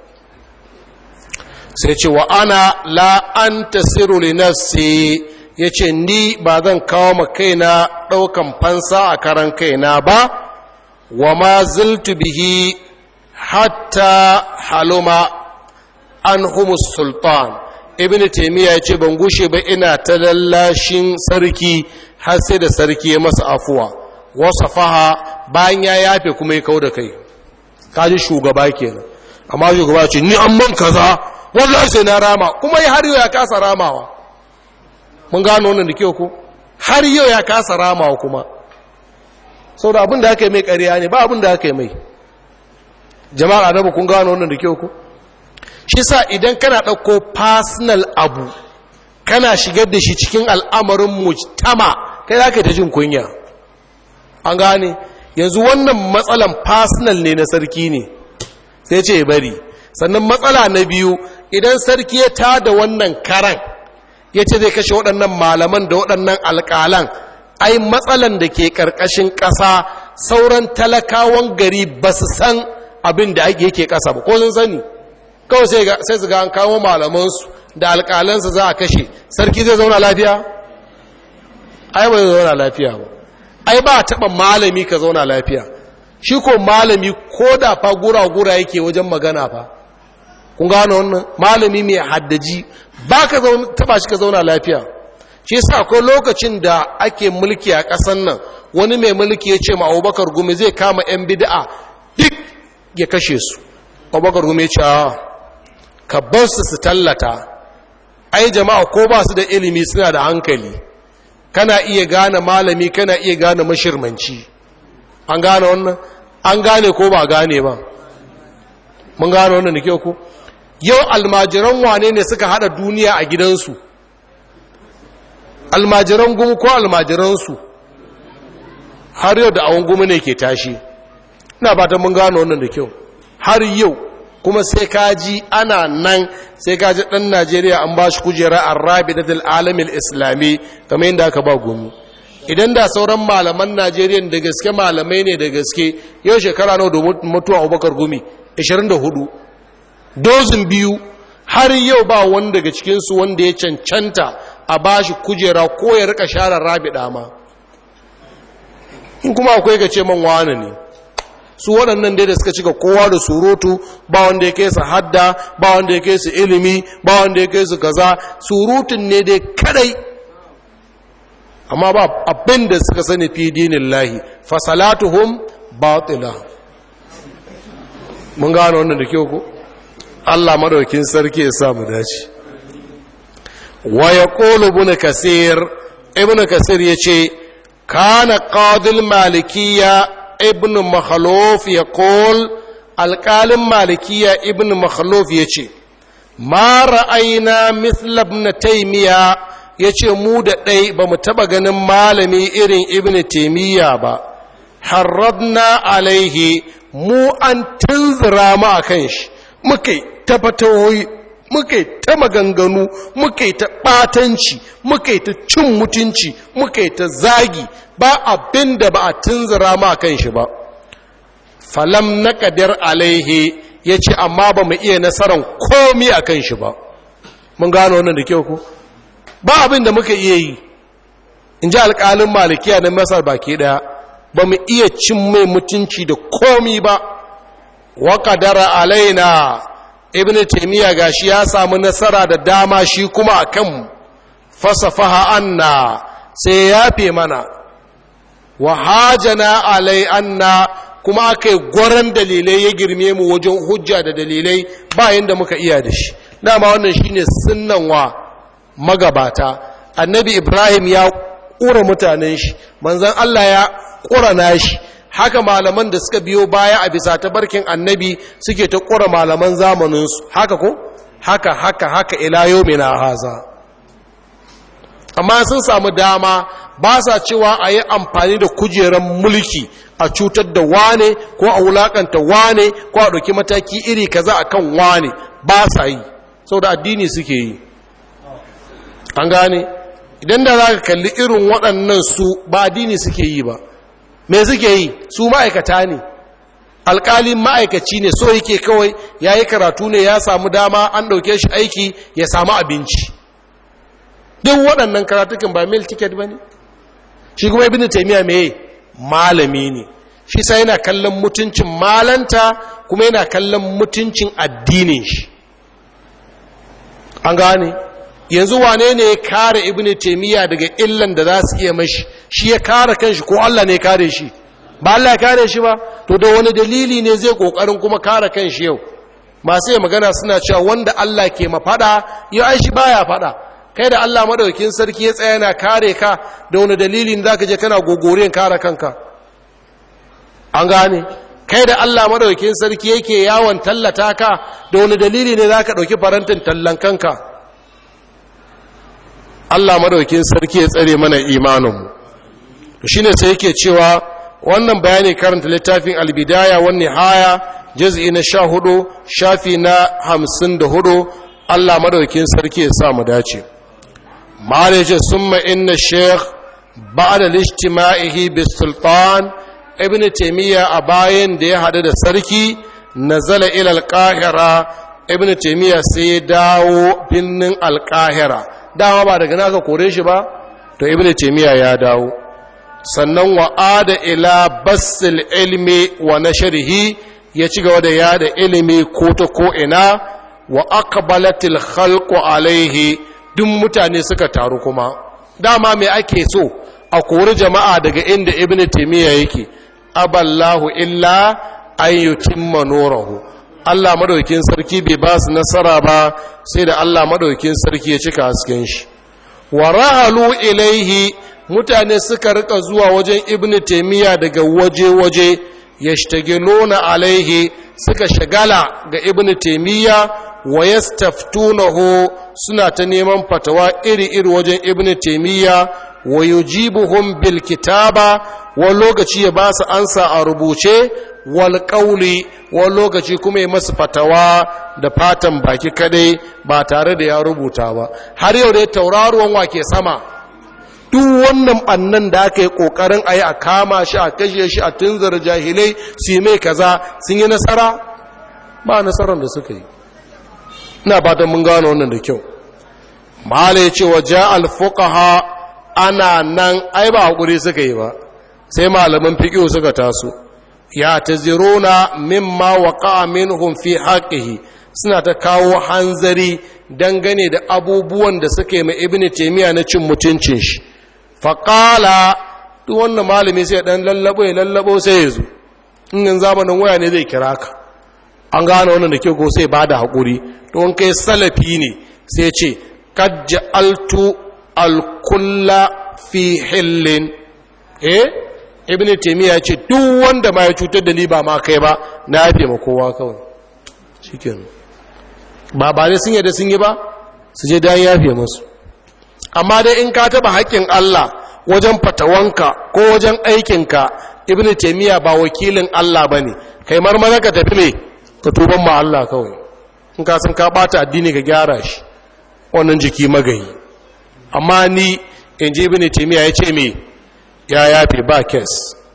Speaker 1: sai ce wa ana la an tasiru li nafsi yace ni ba zan kawo ma kaina ɗaukan fansa a karan kaina ba wa ma ziltu bihi hatta haluma an humus sultan ibn taimiyya ya ce ban gushe ba ina ta lallashin sarki har sai da sarki ya masa afuwa wasa faha bayan ya yafe kuma ya kau da kai kaji shugaba kenan amma shugaba ce ni an man kaza wallahi sai na rama kuma har yau ya kasa ramawa mun gano wannan da kyau ko har yau ya kasa ramawa kuma sau da abin da aka yi mai ƙarya ne ba abin da aka yi mai jama'ar adabu kun gano wannan da kyau ko shi sa idan kana ɗauko personal abu kana shigar da shi cikin al'amarin mujtama kai za ka ta jin kunya an gane yanzu wannan matsalan personal ne na sarki ne sai ce bari sannan matsala na biyu idan sarki ya tada wannan karan ya ce zai kashe waɗannan malaman da waɗannan alƙalan ai matsalan da ke ƙarƙashin ƙasa sauran talakawan gari ba su san abin da yake ƙasa ba ko sun sani kawai sai su ga an kawo malamansu da alƙalansu za a kashe sarki zai zauna lafiya ai ba zai zauna lafiya ba ai ba taɓa malami ka zauna lafiya shi ko malami ko da fa gura-gura yake wajen magana fa kun gano wannan malami mai haddaji ba ka taɓa shi ka zauna lafiya shi sa akwai lokacin da ake mulki a ƙasan nan wani mai mulki ya ce ma abubakar gumi zai kama 'yan bida'a duk ya kashe su abubakar gumi ya ce ka bar su su tallata ai jama'a ko ba su da ilimi suna da hankali kana iya gane malami kana iya gane mashirmanci an gane wannan an gane ko ba gane ba mun gane wannan da kyau ko yau almajiran wane ne suka hada duniya a gidansu almajiran gumu ko almajiransu har yau da awon gumu ne ke tashi ina ba ta mun gane wannan da kyau har yau kuma sai kaji ana nan sai kaji ɗan najeriya an ba shi kujera a rabi da alamin islami kamar yadda aka ba gumi idan da sauran malaman najeriya da gaske malamai ne da gaske yau shekara nawa da mutuwa abubakar gumi 24 dozin biyu har yau ba wani daga cikinsu wanda ya cancanta a ba shi kujera ko ya rika share rabi dama in kuma akwai ga ce man wane ne su waɗannan dai da suka cika kowa da surutu ba wanda ya kai su hadda ba wanda ya kai su ilimi ba wanda ya kai su kaza surutun ne dai kadai amma ba abin da suka sani fi dinin lahi fasalatuhum batila mun gano wannan da kyau ko Allah madaukin sarki ya sa mu dace wa yaqulu ibn kasir ibn kasir yace kana qadil malikiyya ibn makhluf ya kol alƙalin malikiya ibn makhluf ya ce ma ra'ayina mislab na taimiya ya ce mu da ɗai ba mu taɓa ganin malami irin ibn taimiyya ba harradna alaihi mu an tunzura mu a kan shi muka yi ta fatawoyi muka yi ta maganganu muka yi ta ɓatanci muka yi ta cin mutunci muka yi ta zagi ba abin da ba a tunzura ma kan shi ba falam na ƙadir alaihe ya ce amma ba mu iya nasarar komi a kan shi ba mun gano wannan da kyau ku ba abin da muka iya yi in ji alƙalin malikiya na masar baki ɗaya ba mu iya cin mai mutunci da komi ba wa ƙadara alaina ibn taimiyya gashi ya samu nasara da dama shi kuma a kanmu fasafaha anna sai ya yafe mana wa hajana alai anna kuma aka yi gwaran dalilai ya girme mu wajen hujja da dalilai bayan da muka iya da shi dama wannan shine sunnan wa magabata annabi ibrahim ya ƙura mutanen shi manzan allah ya ƙura nashi haka malaman da suka biyo baya a bisa tabarkin annabi suke ta ƙura malaman zamaninsu haka ko haka haka haka ila yau mai na haza amma sun samu dama ba sa cewa a yi amfani da kujerar mulki a cutar da wane ko a wulakanta wane ko a ɗauki mataki iri kaza a kan wane ba sa yi sau da addini suke yi an gane idan da za ka kalli irin waɗannan su ba addini suke yi ba me suke yi su ma'aikata ne alƙalin ma'aikaci ne so yake kawai ya yi karatu ne ya samu dama an ɗauke shi aiki ya samu abinci duk waɗannan karatukan ba mil ticket ba ne shi kuma ibn taimiyya mai malami ne shi sai yana kallon mutuncin malanta kuma yana kallon mutuncin addinin shi an gane yanzu wane ne ya kare ibn taimiyya daga illan da za su iya mashi shi ya kare kanshi ko Allah ne kare shi ba Allah ya kare shi ba to da wani dalili ne zai kokarin kuma kare kanshi yau masu yi magana suna cewa wanda Allah ke mafada yau ai shi baya fada kai da Allah madaukakin sarki ya tsaya yana kare ka da wani dalilin zaka je kana gogoren kare kanka an gane kai da Allah madaukakin sarki yake yawon tallata ka da wani dalili ne zaka dauki farantin tallan kanka Allah madaukakin sarki ya tsare mana imaninmu to shine sai yake cewa wannan bayani karanta littafin albidaya wan nihaya juz'i na 14 shafi na 54 Allah madaukakin sarki ya sa mu dace malai ce summa inna sheikh ba'da lijtima'ihi bis sultan ibn taymiya a bayan da ya hadu da sarki nazala ila al-qahira ibn taymiya sai ya dawo binnin al-qahira dama ba daga naka kore shi ba to ibn taymiya ya dawo sannan wa'ada ila basil ilmi wa nashrihi ya ci gaba da yada ilimi ko ta ko ina wa aqbalatil khalqu alaihi duk mutane suka taru kuma dama me ake so a kori jama'a daga inda ibnu taymiya yake aballahu illa an yutimma nurahu Allah madaukin sarki bai ba su nasara ba sai da Allah madaukin sarki ya cika hasken shi wa rahalu ilaihi mutane suka rika zuwa wajen ibnu taymiya daga waje-waje yashtagiluna alaihi suka shagala ga ibnu taymiya wa yastaftunahu suna ta neman fatawa iri-iri wajen ibnu taymiya wa yujibuhum bil kitaba wa lokaci ya ba su ansa a rubuce wal qawli wa lokaci kuma ya masu fatawa da fatan baki kadai ba tare da ya rubuta ba har yau dai tauraruwan wake sama duk wannan bannan da aka yi kokarin a yi a kama shi a kashe shi a tunzar jahilai su yi mai kaza sun yi nasara ba nasarar da suka yi ina ba mun gano wannan da kyau mahala ya ce wa ja alfuqaha ana nan ai ba hakuri suka yi ba sai malaman fiqh suka taso ya taziruna mimma waqa'a minhum fi haqqihi suna ta kawo hanzari dangane da abubuwan da suka yi mai ibnu taymiya na cin mutuncin shi faƙala duk wannan malami sai ɗan lallabo ya lallabo sai ya zo in zamanin waya ne zai kira ka an gane wannan da ke ko sai ba da haƙuri don kai salafi ne sai ce kajja altu alkulla fi hillin eh ibn taymiya ce duk wanda ma ya cutar da ni ba ma kai ba na yafe ma kowa kawai shikenan ba ba ne sun yadda sun yi ba su je dan yafe musu amma dai in ka taba haƙƙin Allah wajen fatawanka ko wajen aikinka ibn taymiya ba wakilin Allah bane kai marmara ka tafi me ka tuban ma Allah kawai in ka san ka bata addini ka gyara shi wannan jiki magayi amma ni in ji ibn taymiya ya ce me ya yafe ba kes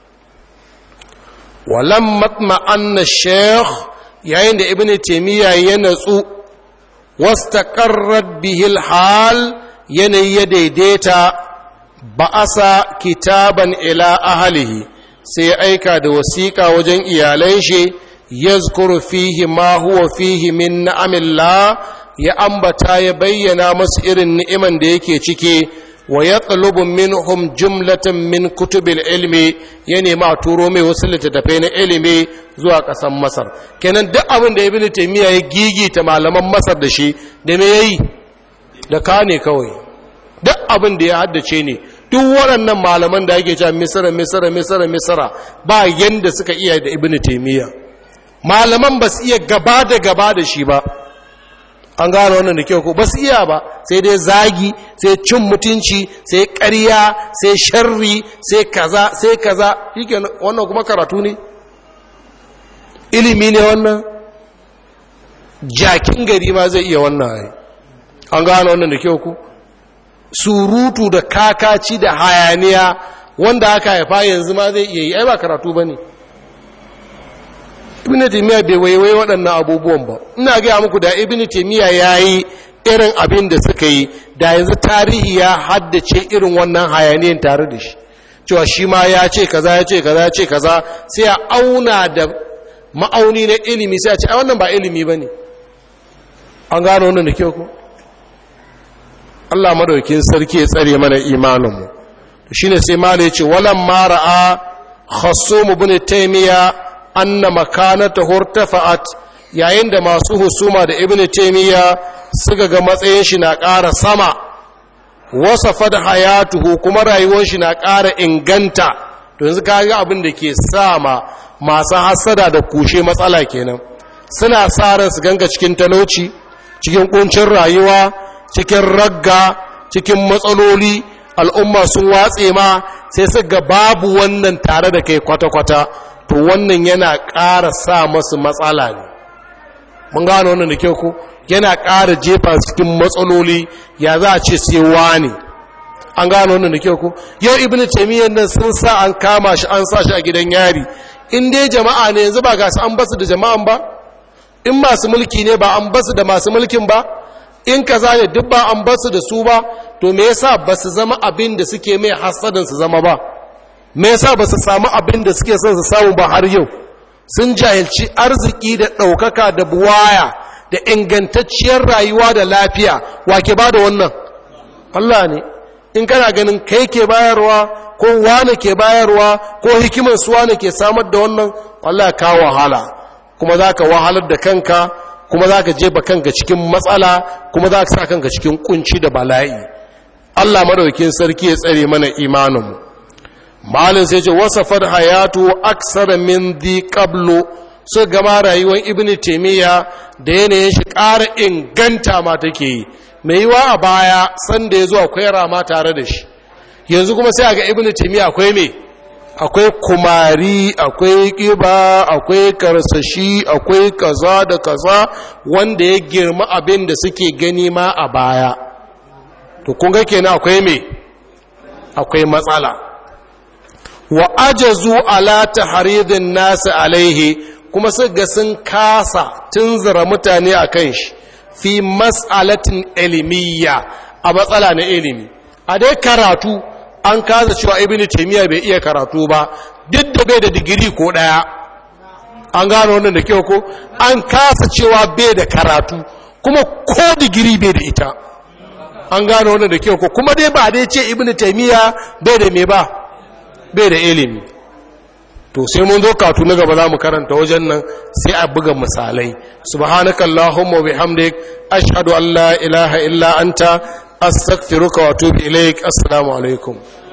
Speaker 1: walam matma anna sheikh yayin da ibn taymiya ya natsu wastaqarrat bihil hal yanayi ya daidaita ba'asa kitaban ila ahalihi sai ya aika da wasiƙa wajen iyalan shi yazkuru fihi ma huwa fihi min na'amillah ya ambata ya bayyana masu irin ni'iman da yake ciki wa yatlubu minhum jumlatan min kutubil ilmi ya nema a turo mai wasu littattafai na ilimi zuwa ƙasar masar kenan duk abin da ibnu taymiya ya gigita malaman masar da shi da me yayi da ka ne kawai duk abin da ya haddace ne duk waɗannan malaman da ake cewa misira misira misira misira ba yanda suka iya da ibnu taymiya malaman ba su iya gaba da gaba da shi ba an gano wannan da kyau ko ba su iya ba sai dai zagi sai cin mutunci sai ƙarya sai sharri sai kaza sai kaza shike wannan kuma karatu ne ilimi ne wannan jakin gari ma zai iya wannan ai an gano wannan da kyau ko surutu da kakaci da hayaniya wanda aka haifa yanzu ma zai iya yi ai ba karatu ba ne ibn taymiya bai waiwai waɗannan abubuwan ba ina gaya muku da ibn taymiya yayi irin abin da suka yi da yanzu tarihi ya haddace irin wannan hayaniyan tare da shi cewa shi ma ya ce kaza ya ce kaza ya ce kaza sai a auna da ma'auni na ilimi sai a ce ai wannan ba ilimi bane an gano wannan da kyau ko Allah madaukin sarki ya tsare mana imaninmu shine sai malai ce walam mara'a khassum ibn taymiya anna makanatahu irtafa'at yayin da masu husuma da ibn taymiya suka ga matsayin shi na ƙara sama wasafa da hayatuhu kuma rayuwar shi na ƙara inganta to yanzu ka ga abin da ke sa ma masu hasada da kushe matsala kenan suna sa ran su ganga cikin talauci cikin kuncin rayuwa cikin ragga cikin matsaloli al'umma sun watse ma sai su ga babu wannan tare da kai kwata-kwata to wannan yana ƙara sa masu matsala ne mun gano wannan da kyau ko yana ƙara jefa cikin matsaloli ya za a ce sai wani an gano wannan da kyau ko yau ibn taymiyyah nan sun sa an kama shi an sa shi a gidan yari in dai jama'a ne yanzu ba ga su an basu da jama'an ba in masu mulki ne ba an basu da masu mulkin ba in kaza ne duk ba an basu da su ba to me yasa ba su zama abin da suke mai hasadin su zama ba me yasa ba su samu abin da suke son su samu ba har yau sun jahilci arziki da ɗaukaka da buwaya da ingantacciyar rayuwa da lafiya wa ke ba da wannan Allah ne in kana ganin kai ke bayarwa ko wane ke bayarwa ko hikimar su wane ke samar da wannan Allah ka wahala kuma za ka wahalar da kanka kuma za ka jefa kanka cikin matsala kuma za ka sa kanka cikin kunci da bala'i Allah madaukin sarki ya tsare mana imaninmu malin sai ce wasafar hayatu aksara min di qablu su gama rayuwar ibn taimiyya da yanayin shi ƙara inganta ma take yi mai yiwa a baya sanda ya zo akwai rama tare da shi yanzu kuma sai a ga ibn taimiyya akwai me akwai kumari akwai ƙiba akwai karsashi akwai kaza da kaza wanda ya girma abin da suke gani ma a baya to kun ga kenan akwai me akwai matsala wa ajazu ala tahridin nasu alaihi kuma su ga sun kasa tunzura mutane a kan shi fi mas'alatin ilimiyya a matsala na ilimi a dai karatu an kasa cewa ibn taymiya bai iya karatu ba duk da bai da digiri ko daya an gano wannan da kyau ko an kasa cewa bai da karatu kuma ko digiri bai da ita an gano wannan da kyau ko kuma dai ba dai ce ibn taymiya bai da me ba bai da ilimi to sai mun zo katu na gaba za mu karanta wajen nan sai a buga misalai subhanakallahumma bihamdik ashhadu an la ilaha illa anta astaghfiruka wa atubu ilaik assalamu alaikum